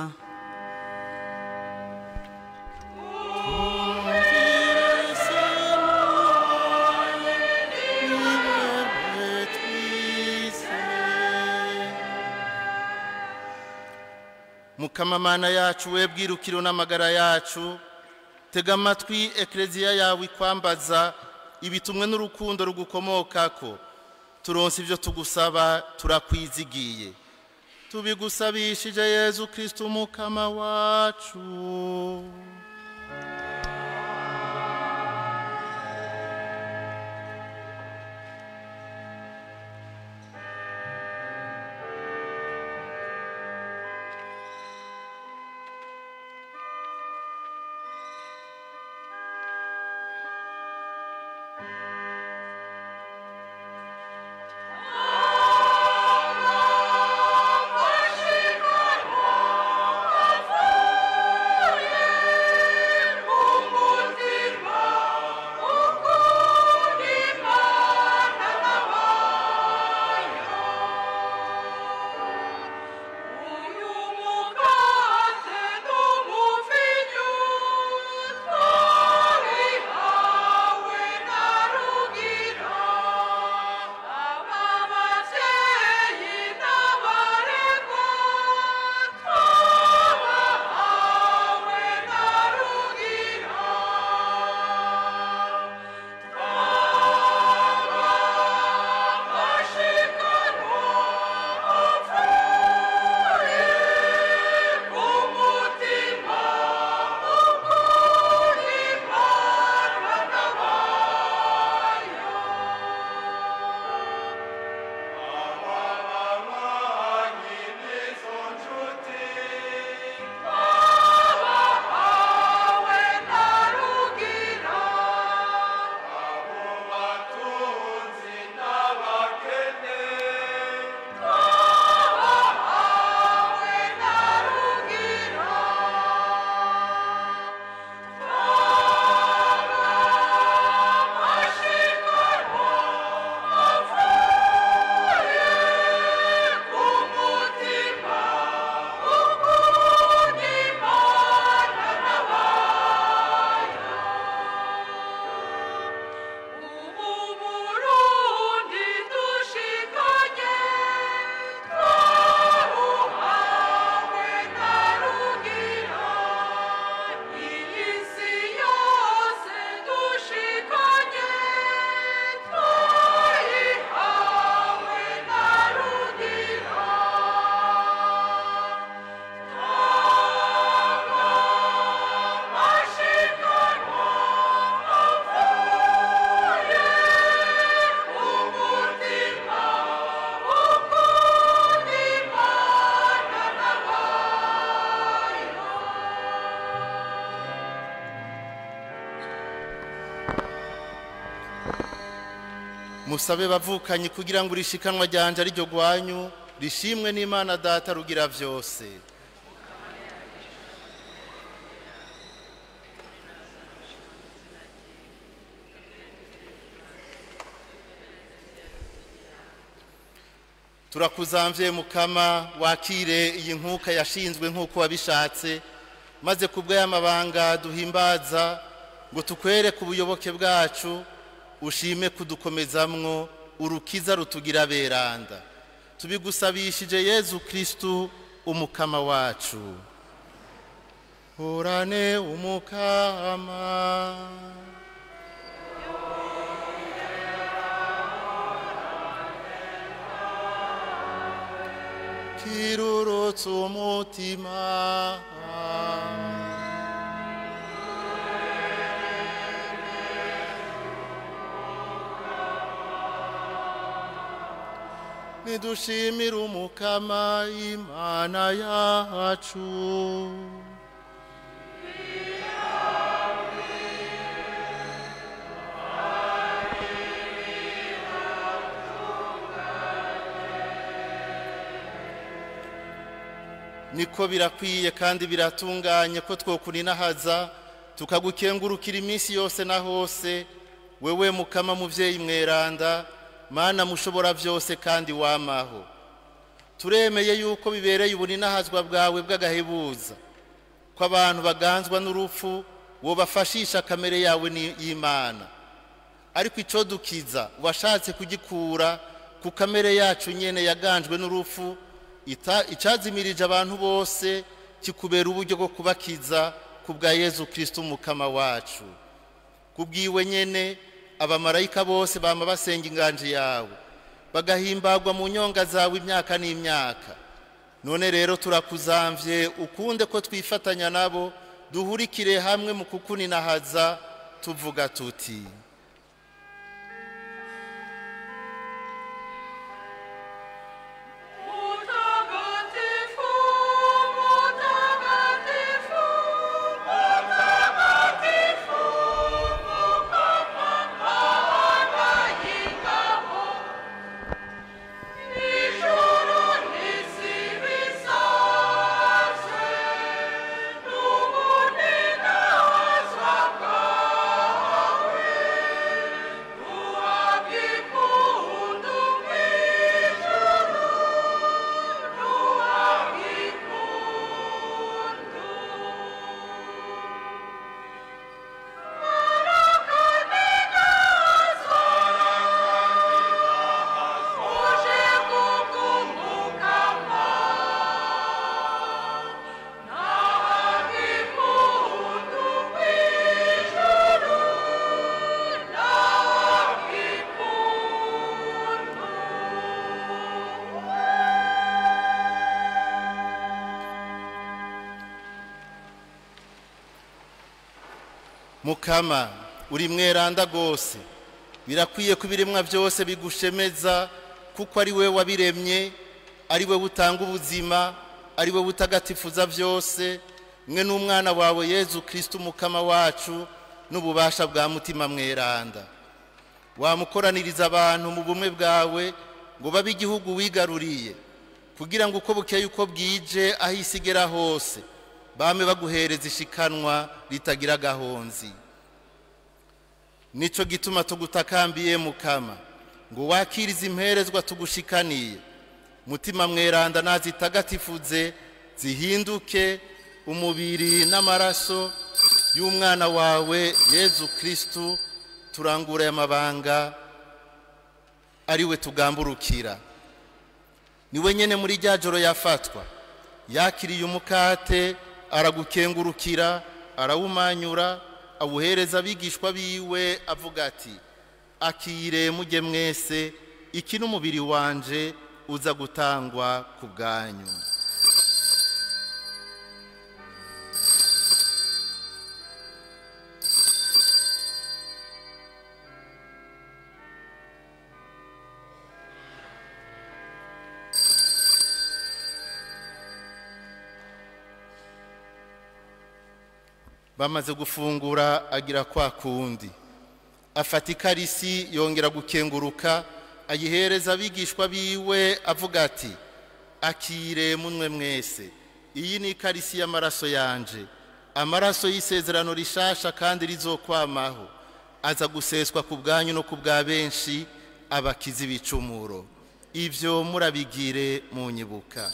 mukamamana yacu we bwirukiro n'amagara yacu tega amatwi ekereziya yawe ikwambaza ibitumwe n'urukundo rugukomokako turonse ibyo tugusaba turakwizigiye tubigusabishije yezu kirisito umukama wacu Thank you. musabe bavukanyi kugira ngo urishikanwa ryanje ari ryo rwanyu rishimwe n'imana data rugira byose turakuzamvye mukama wakire iyi nkuka yashinzwe nk'uko wabishatse maze ku bw'ayamabanga duhimbaza ngo tukwereke ubuyoboke bwacu ushime kudukomezamwo urukiza rutugira beranda tubigusabishije yezu kristu umukama wacu horane umukama kirurutse umutima nidushimire umukama imana yacu niko birakwiye kandi biratunganye ko twokuninahaza tukagukengurukira iminsi yose na hose wewe mukama muvyeyi mweranda mana mushobora byose kandi wamaho turemeye yuko bibereye ubuninahazwa bwawe bw'agahebuza ko abantu baganzwa n'urupfu wobafashisha kamere yawe y'imana ariko icyo dukiza washatse kugikura ku kamere yacu nyene yaganjwe n'urupfu icyazimirije abantu bose kikubera uburyo bwo kubakiza ku bwa yezu kirisito umukama wacu ku bwiwe nyene abamarayika bose bama basenga inganje yawe bagahimbagwa mu nyonga zawe imyaka n'imyaka none rero turakuzamvye ukunde ko twifatanya nabo duhurikire hamwe mu kukuninahaza tuvuga tuti mukama uri mweranda rwose birakwiye ko ibiremwa byose bigushemeza kuko ari we wabiremye ari we butanga ubuzima ari we butagatifuza byose mwe n'umwana wawe yezu kirisito umukama wacu n'ububasha bwa mutima mweranda wamukoraniriza abantu mu bumwe bwawe ngo babe igihugu wigaruriye kugira ngo uko bukeye uko bwije aho isi igera hose bame baguhereza ishikanwa ritagira agahonzi nicyo gituma tugutakambiye mukama ngo wakirize imperezwa tugushikaniye mutima mweranda nazitagatifuze zihinduke umubiri n'amaraso y'umwana wawe yezu kirisitu turangura aya mabanga ari we tugamburukira niwe nyine muri rya joro yafatwa yakiriye umukate aragukengurukira arawumanyura awuhereza abigishwa biwe avuga ati akire mujye mwese iki n'umubiri wanje uza gutangwa ku bwanyu bamaze gufungura agira kwa kundi afata ikarisi yongera gukenguruka ayihereza abigishwa biwe avuga ati akire munwe mwese iyi ni ikarisi y'amaraso yanje amaraso y'isezerano rishasha kandi rizokwamaho aza guseswa ku bwanyu no ku bwa benshi abakiza ibicumuro ibyo murabigire mu nyibuka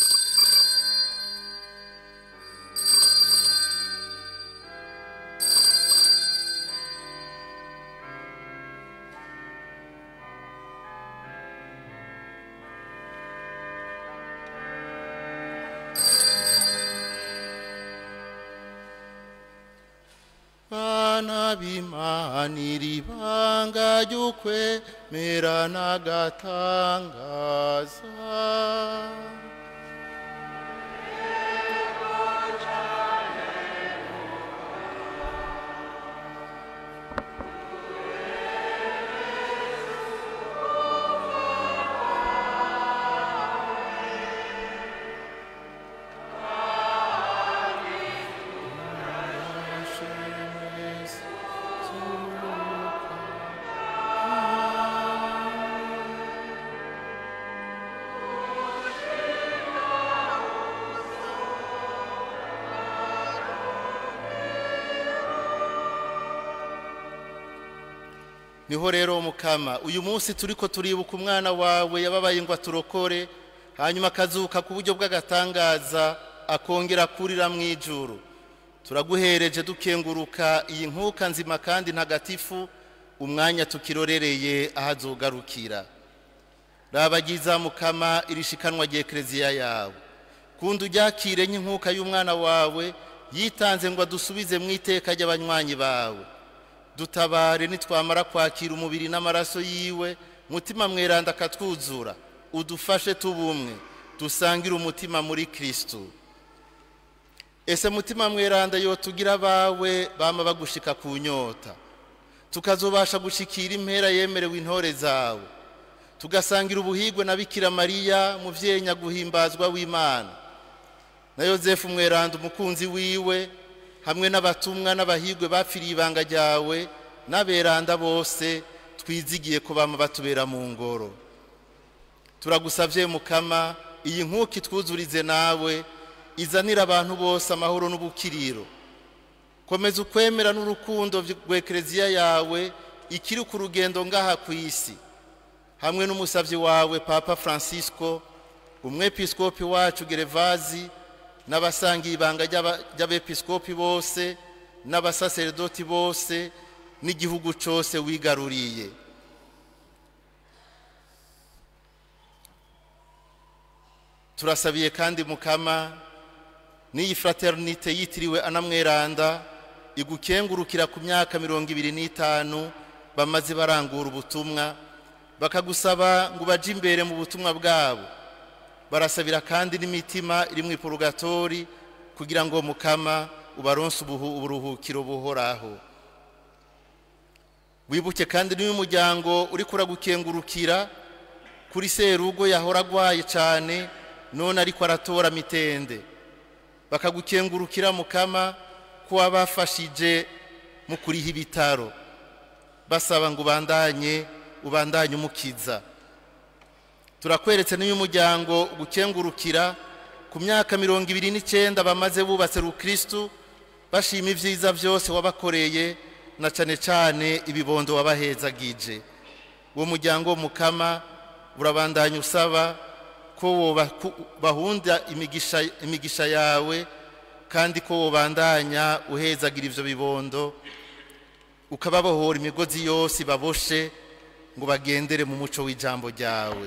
bana b'imana iri banga ry'ukwemera n'agatangaza niho rero mukama uyu munsi turi ko turibuka umwana wawe yababaye ngo aturokore hanyuma akazuka ku buryo bw'agatangaza akongera kurira mu ijuru turaguhereje dukenguruka iyi nkuka nzima kandi ntagatifu umwanya tukirorereye aho azogarukira rabagiza mukama irishikanwa ry'ekereziya yawe kundi uryakire nk'inkuka y'umwana wawe yitanze ngo adusubize mu iteka ry'abanywanyi bawe dutabare nitwamara kwakira umubiri n'amaraso yiwe mutima mweranda akatwuzura udufashe tubumwe dusangire umutima muri kirisitu ese mutima mweranda yo tugira abawe bama bagushika ku nyota tukazobasha gushikira impera yemerewe intore zawe tugasangira ubuhigwe na bikira mariya muvyeyi nyaguhimbazwa w'imana na yozefu mweranda umukunzi wiwe hamwe n'abatumwa n'abahigwe bapfiriye ibanga ryawe n'aberanda bose twizigiye ko bama batubera mu ngoro turagusabye mukama iyi nkuka itwuzurize nawe izanira abantu bose amahoro n'ubukiriro komeza ukwemera n'urukundo rw'ekereziya yawe ikiri ku rugendo ngaha ku isi hamwe n'umusabyi wawe papa francisco umwepiskopi wacu gerevazi n'abasangiye ibanga ry'abepiskopi bose n'abasaseredoti bose n'igihugu cyose wigaruriye turasabiye kandi mukama n'iyi fraternite yitiriwe anamweranda igukengurukira ku myaka mirongo ibiri n'itanu bamaze barangura ubutumwa bakagusaba ngo baje imbere mu butumwa bwabo barasabira kandi n'imitima iri mu ipurugatori kugira ngo mukama ubaronse uburuhukiro buhoraho wibuke kandi n'uyu muryango uri kuragukengurukira kuri serugo yahora agwaye cyane none ariko aratora mitende bakagukengurukira mukama ko wabafashije mu kuriha ibitaro basaba ngo ubandanye ubandanye umukiza turakweretse n'uyu muryango gukengurukira ku myaka mirongo ibiri n'icyenda bamaze bubatse rukirisitu bashima ibyiza byose wabakoreye na cyane cyane ibibondo wabahezagije uwo muryango mukama urabandanya usaba ko bahunda imigisha yawe kandi ko wobandanya uhezagira ibyo bibondo ukababohora imigozi yose baboshe ngo bagendere mu muco w'ijambo ryawe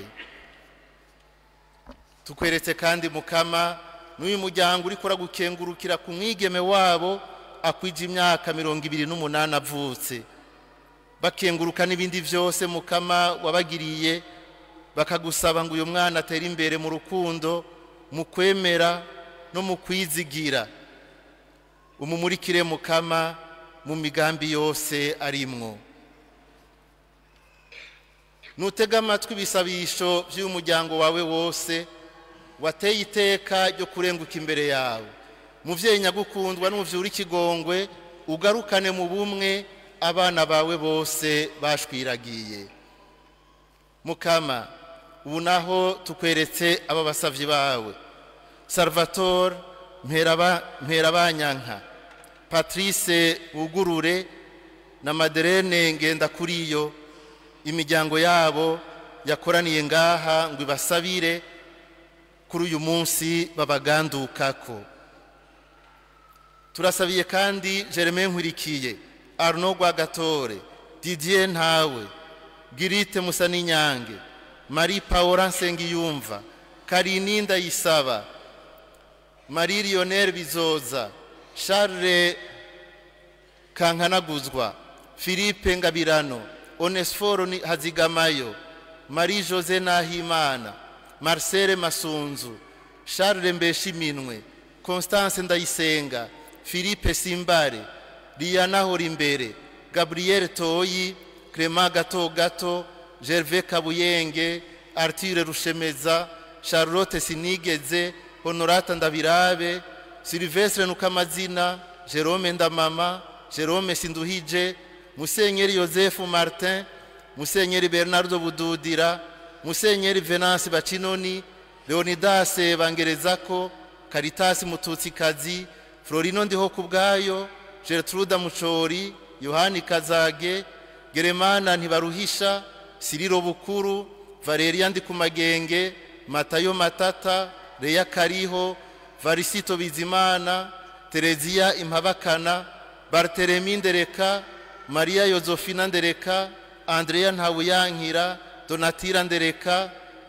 tukweretse kandi mukama n'uyu muryango uri gukengurukira ku mwigeme wabo akwije imyaka mirongo ibiri n'umunani avutse bakenguruka n'ibindi byose mukama wabagiriye bakagusaba ngo uyu mwana atere imbere mu rukundo mu kwemera no mu kwizigira umumurikire mukama mu migambi yose arimwo nutega amatwi ibisabisho by'uyu muryango wawe wose wateye iteka ryo kurenguka imbere yawe mubyeyi nyagukundwa n'umubyura ikigongwe ugarukane mu bumwe abana bawe bose bashwiragiye mukama ubu naho tukweretse aba basavyi bawe salvatore mperabanyanka patrice wugurure na maderene ngenda kuri yo imiryango yabo yakoraniye ngaha ngo ibasabire kuri uyu munsi babagandukako turasabiye kandi jereme nkwirikiye arno rwagatore didier ntawe girite musa n'inyange marie paola nsengiyumva karininda yisaba marie lionel bizoza charles kankanaguzwa philippe ngabirano onesiforo hazigamayo marie jose nahimana marcel masunzu charles mbeshiminwe constance ndayisenga philippe simbare liyana horimbere gabriel toyi clement gato gato gervais kabuyenge arthur rushemeza charlotte sinigeze honorata ndabirabe silvestre nukamazina jerome ndamama jerome sinduhije musenyeri yosefu martin musenyeri bernardo bududira musenyeri venance bacinoni leonidas bangerezako karitasi mututsikazi florino ndiho ku bwayo gertruda mucori yohani kazage geremana ntibaruhisha siriro bukuru valeria ndi ku magenge matayo matata leya kariho varisito bizimana tereziya impabakana barteremi ndereka mariya yozofina ndereka andreya ntawuyankira donatira ndereka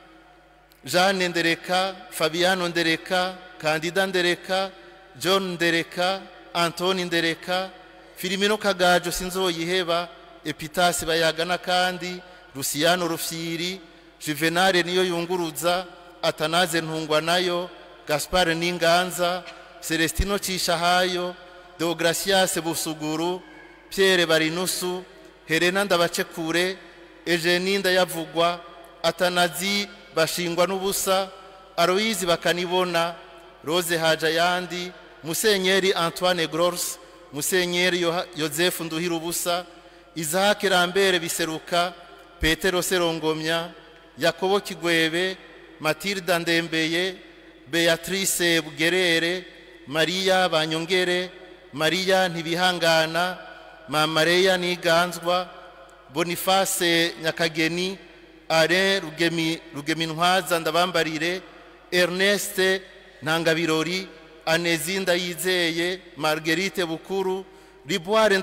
jeanne ndereka fabiano ndereka kandida ndereka john ndereka antoni ndereka filimino kagajo sinzoyiheba epitasi bayagana kandi rusiyano rufyiri juvenale niyo yunguruza atanaze ntungwa nayo gaspar n'inganza celestino cishahayo deogratias busuguru pierre barinusu helena ndabacekure eugenie ndayavugwa atanazi bashingwa n'ubusa aloyizi bakanibona rose haja yandi musenyeri antoine gros musenyeri yosefu nduhira ubusa izahake rambere biseruka petero serongomya yakobo kigwebe matilda ndembeye beatrice bugerere mariya banyongere mariya ntibihangana mamareya niganzwa boniface nyakageni are rugemi rugemintwaza ndabambarire erneste ntangabirori anezi ndayizeye marguerite bukuru riboire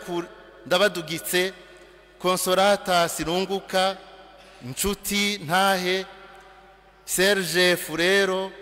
ndabadugitse consolata sirunguka nshuti ntahe serge furero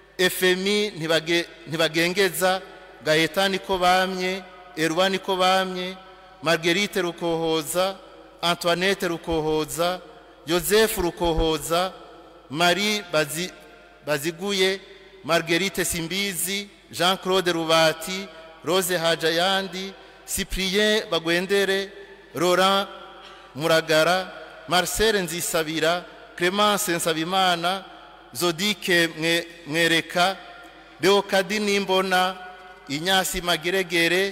efemi ntibagengeza gaheta niko bamye erwa niko bamye marguerite rukohoza antoinette rukohoza yosefu rukohoza marie bazi, baziguye marguerite simbizi jean claude rubati rose hajayandi cyprien bagwendere laurent muragara marcel nzisabira clemence nsabimana zodike mwereka beokadi nimbona inyasi mageregere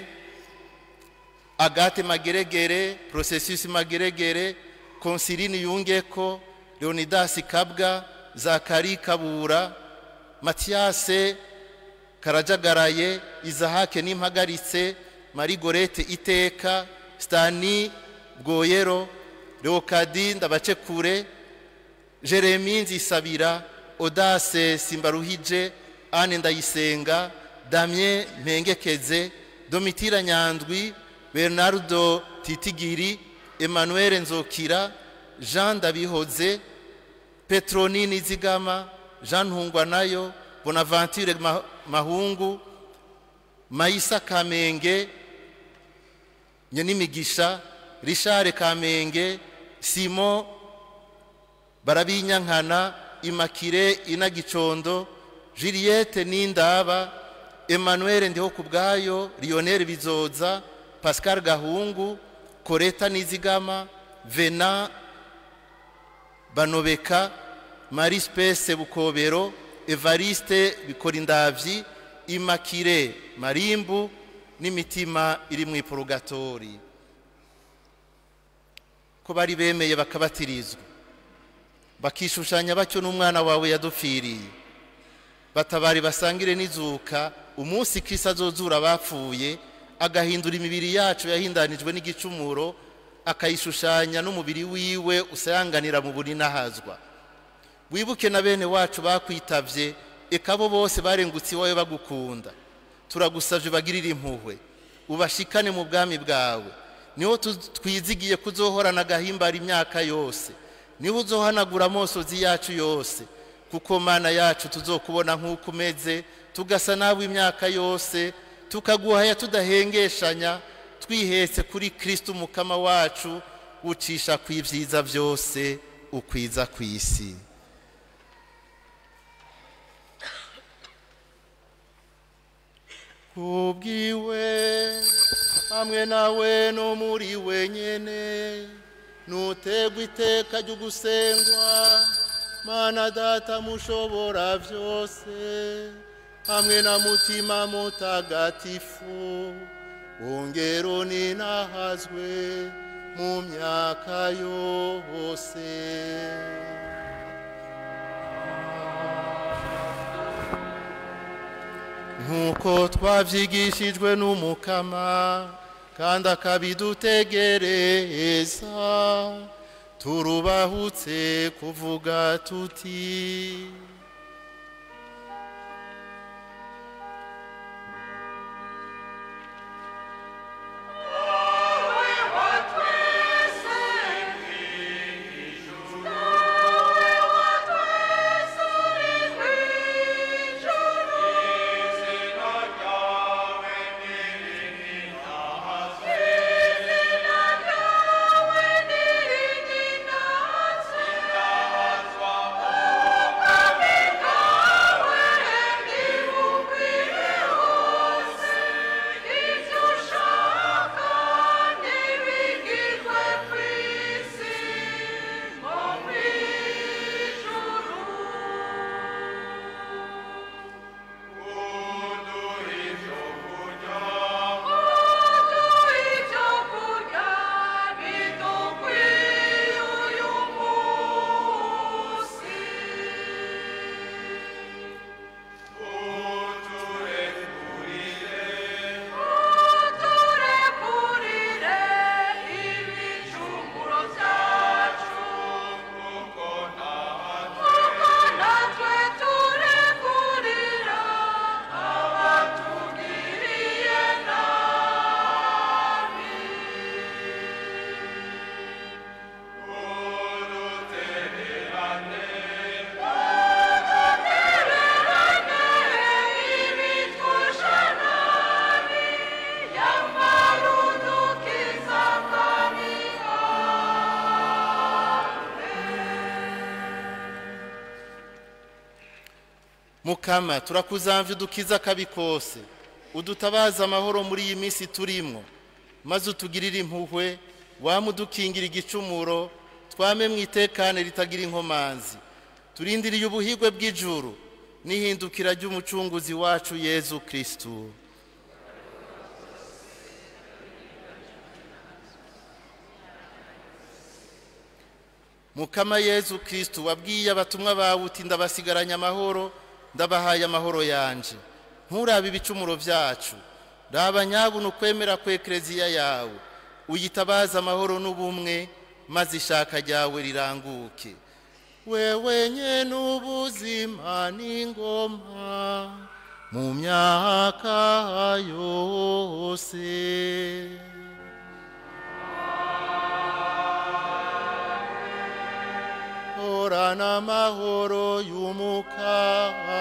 agate mageregere processus mageregere konsiline yungeko leonidas kabwa zakari kabura matiyase karajagaraye izahake n'impagaritse marigorete iteka stani bwoyero leokadi ndabacekure jeremi nzisabira odase simbaruhije ane ndayisenga damien mpengekeze domitira nyandwi bernardo titigiri emmanuel nzokira jean ndabihoze petroni nizigama jean ntungwanayo bonaventure mahungu mayisa kamenge nyenimigisha richard kamenge simon barabinyankana imakire inagicondo juliette nindaba emmanuel ndiho ku bwayo lionel bizoza pascal gahungu koreta nizigama vena banobeka marie spese bukobero evariste bikorindavyi imakire marimbu n'imitima iri mu iporogatori ko bari bemeye bakabatirizwa bakishushanya batyo n'umwana wawe yadupfiriye batabari basangire n'izuka umunsi kirisi azozura abapfuye agahindura imibiri yacu yahindanijwe n'igicumuro akayishushanya n'umubiri wiwe usayanganira mu buri n'ahazwa wibuke na bene wacu bakwitavye eka bo bose barengutse iwawe bagukunda turagusavye bagirire impuhwe ubashikane mu bwami bwawe niho tu- twizigiye kuzohorana agahimbara imyaka yose niho uzohanagura amosozi yacu yose kuko mana yacu tuzokubona nk'uko umeze tugasa nawe imyaka yose tukaguhaya tudahengeshanya twihetse kuri kristo umukama wacu ucisha ku ibyiza byose ukwiza ku isi kubwiwe hamwe nawe no muri wenyene nutegwa iteka ryo gusengwa mana data mushobora byose hamwe na mutima mutagatifu wongero ninahazwe mu myaka yose nk'uko twabyigishijwe n'umukama kandi akabidutegereza turubahutse kuvuga tuti mukama turakuzamvye udukiza akabi kose udutabaza amahoro muri iyi minsi turimwo maze utugirire impuhwe wama udukingira igicumuro twame mu itekane ritagira inkomanzi turindiriye ubuhigwe bw'ijuru n'ihindukira ry'umucunguzi wacu yezu kristu mukama yezu kristu wabwiye abatumwa bawe uti ndabasigaranye amahoro ndabahaye amahoro yanje nturabe ibicumuro byacu raba nyabuna ukwemera kw'ekereziya yawe uyitabaze amahoro n'ubumwe maze ishaka ryawe riranguke wewe nyene ubuzima n'ingoma mu myaka yose horana amahoro y'umukama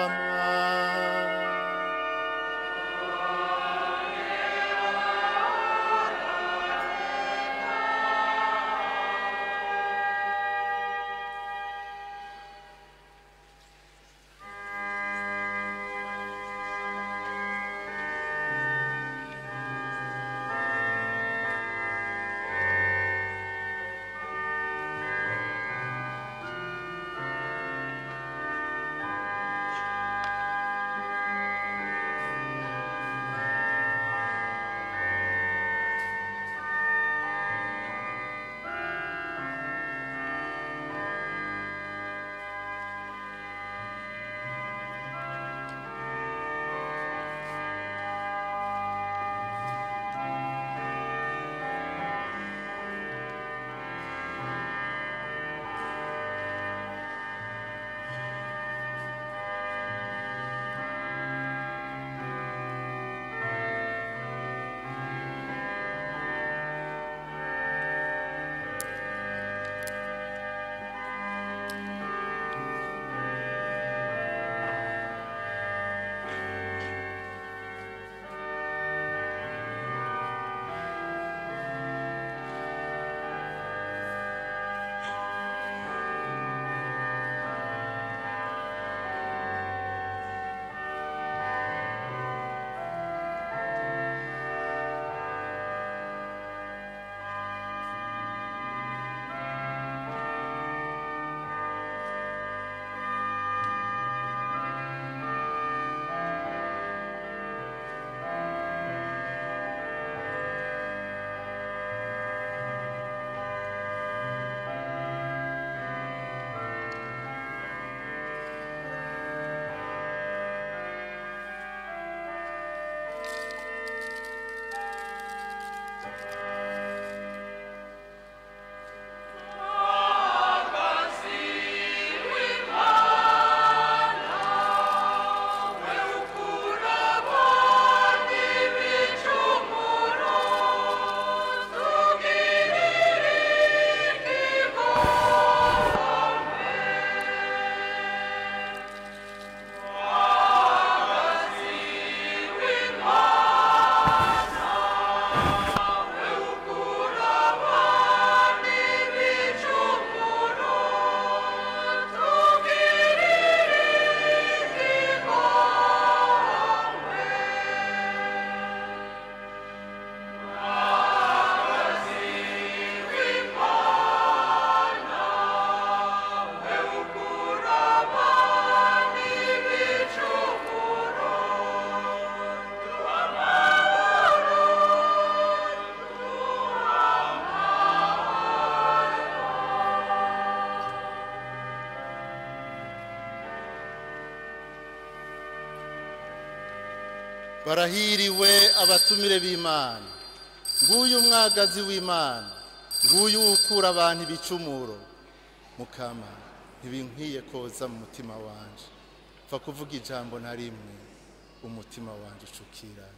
barahiriwe abatumire b'imana nguyu umwagazi w'imana nguyu ukura abantu ibicumuro mukama ntibinkwiye koza mu mutima wanje pfa kuvuga ijambo na rimwe umutima wanje ucukira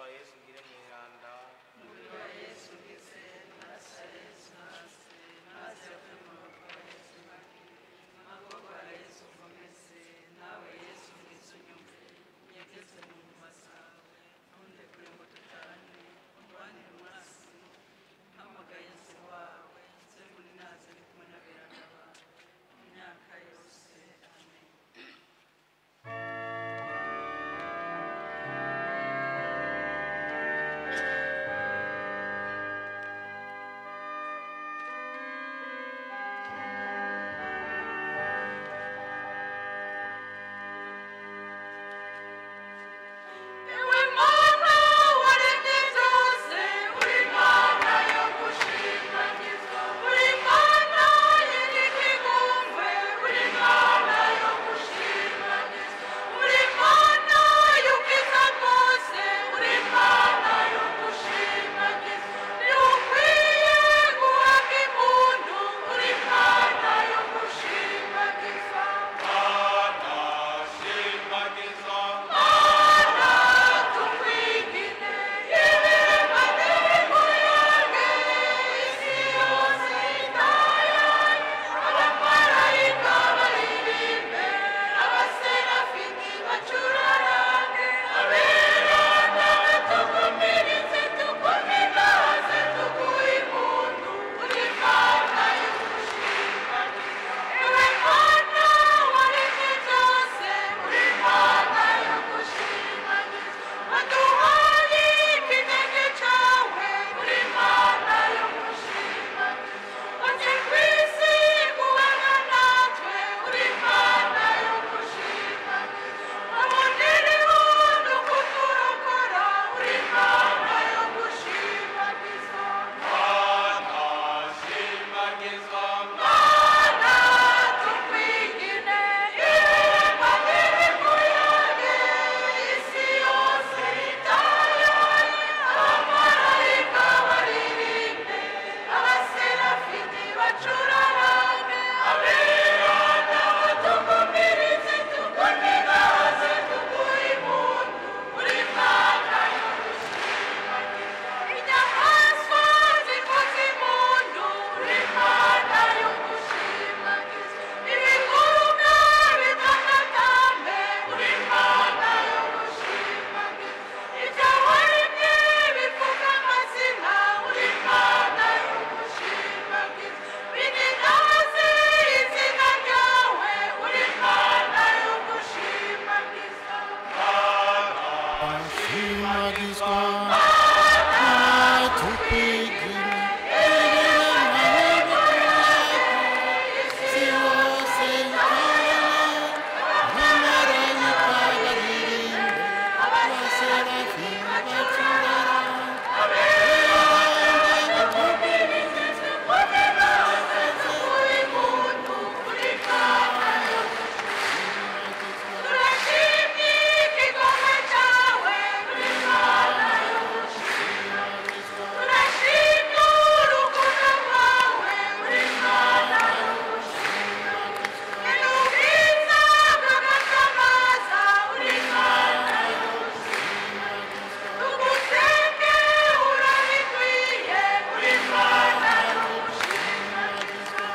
yesu ngire mweranda Ewe Mana waremye byose uri Mana yo gushimagizwa uri Mana y'igihumwe uri Mana yo gushimagizwa uri Mana y'ubwiza bwose uri Mana yo gushimagizwa ntiukwiye guhabwa impundu uri Mana yo gushimagizwa tukwigine ibiremwa n'ibikuyange isi yose itayaye abamarayika baririmbe abaserafiti bacurarange aberana tukumirize tukuminaze tuguhe impundu uri Mana yo gushimagizwa ewe Mana waremye byose uri Mana yo gushimagizwa waduhaye ikinege cyawe uri Mana yo gushimagizwa waje ku isi kubana natwe uri Mana yo gushimagizwa wabonereho no kuturokora uri Mana yo gushimagizwa Mana tukwigine ibiremwa n'ibikuyange isi yose itayaye abamarayika baririmbe abaserafiti bacurarange aberana tukumirize tukuninaze tuguhe impundu uri Mana yo inyamaswa zivuza impundu uri Mana yo gushimagizwa ibiguruka bitanatambe uri Mana yo gushimagizwa ibyawaremye bivuga amazina uri Mana yo gushimagizwa bininaze izina ryawe uri Mana yo gushimagizwa ashimagizwa tukwigine isi yose itayaye abamarayika baririmbe abaserafiti bacurarange turashimye ikigongo cyawe uri Mana yo gushimagizwa turashimye urukundo rwawe uri Mana yo gushimagizwa n'ubwiza bw'agatamaza uri Mana yo gushimagizwa tugusenge urabikwiye uri Mana yo gushimagizwa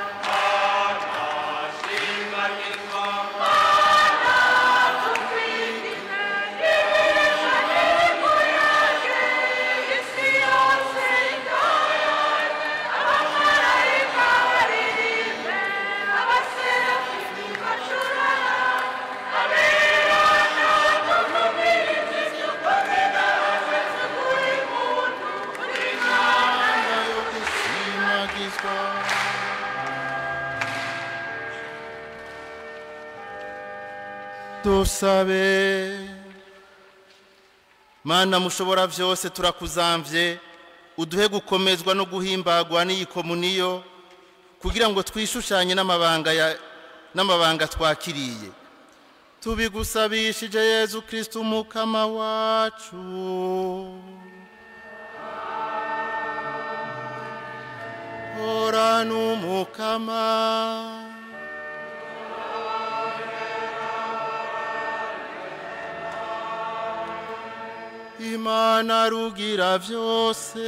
tukwigine ibiremwa n'ibikuyange isi yose itayaye abamarayika baririmbe abaserafiti bacurarange aberana tukumirize tukuninaze tuguhe impundu uri Mana yo gushimagizwa dusabe mana mushobora byose turakuzamvye uduhe gukomezwa no guhimbagwa n'iyi komuniyo kugira ngo twishushanye n'amabanga ya n'amabanga twakiriye tubigusabishije yezu kristu umukama wacu horana umukama imana rugira byose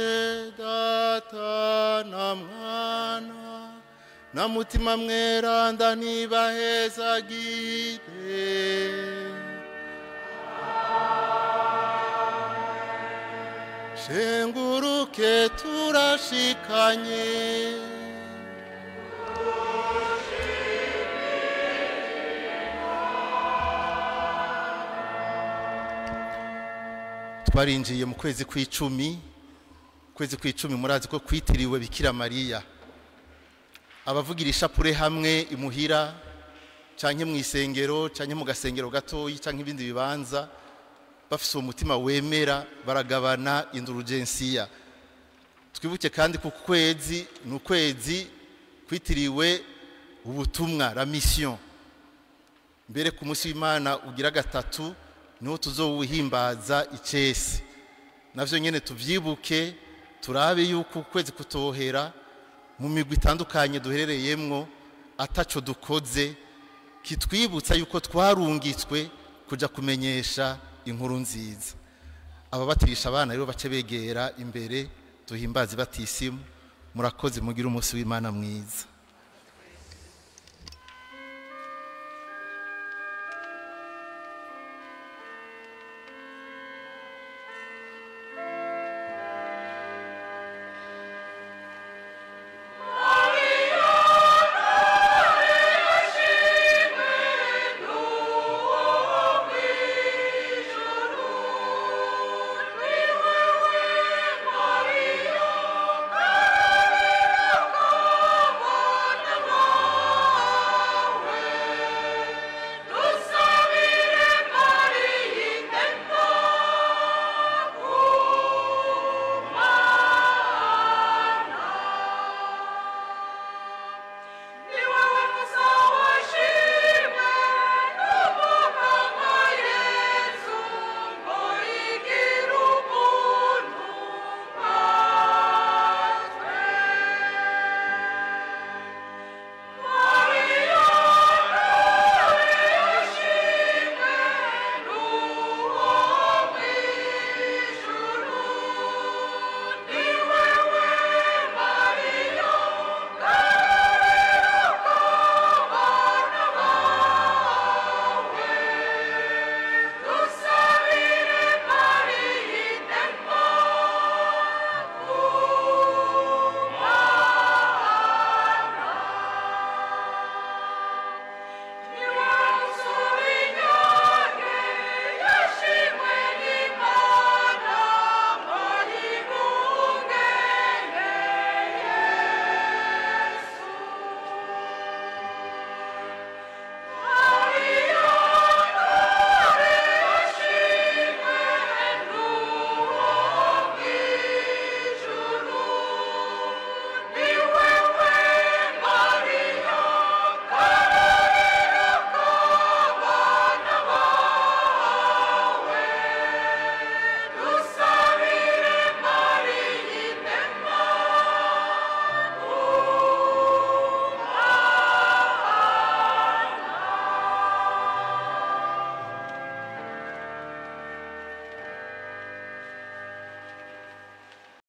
data na mwana na mutima mweranda ntibahezagire shenguruke turashikanye twarinjiye mu kwezi kw'icumi kwezi kw'icumi murazi ko kwitiriwe bikira mariya abavugira ishapure hamwe imuhira canke mu isengero canke mu gasengero gatoyi canke ibindi bibanza bafise uwo mutima wemera baragabana indurugensiya twibuke kandi ku kwezi ni ukwezi kwitiriwe ubutumwa la mission mbere ku munsi w'imana ugira gatatu niho tuzowuhimbaza icesi navyo nyene tuvyibuke turabe yuko ukwezi kutohera mu migwi itandukanye duherereyemwo ataco dukoze kitwibutsa yuko twarungitswe kuja kumenyesha inkuru nziza ababatirisha abana rero bace begera imbere duhimbaze batisimu murakoze mugire umunsi w'imana mwiza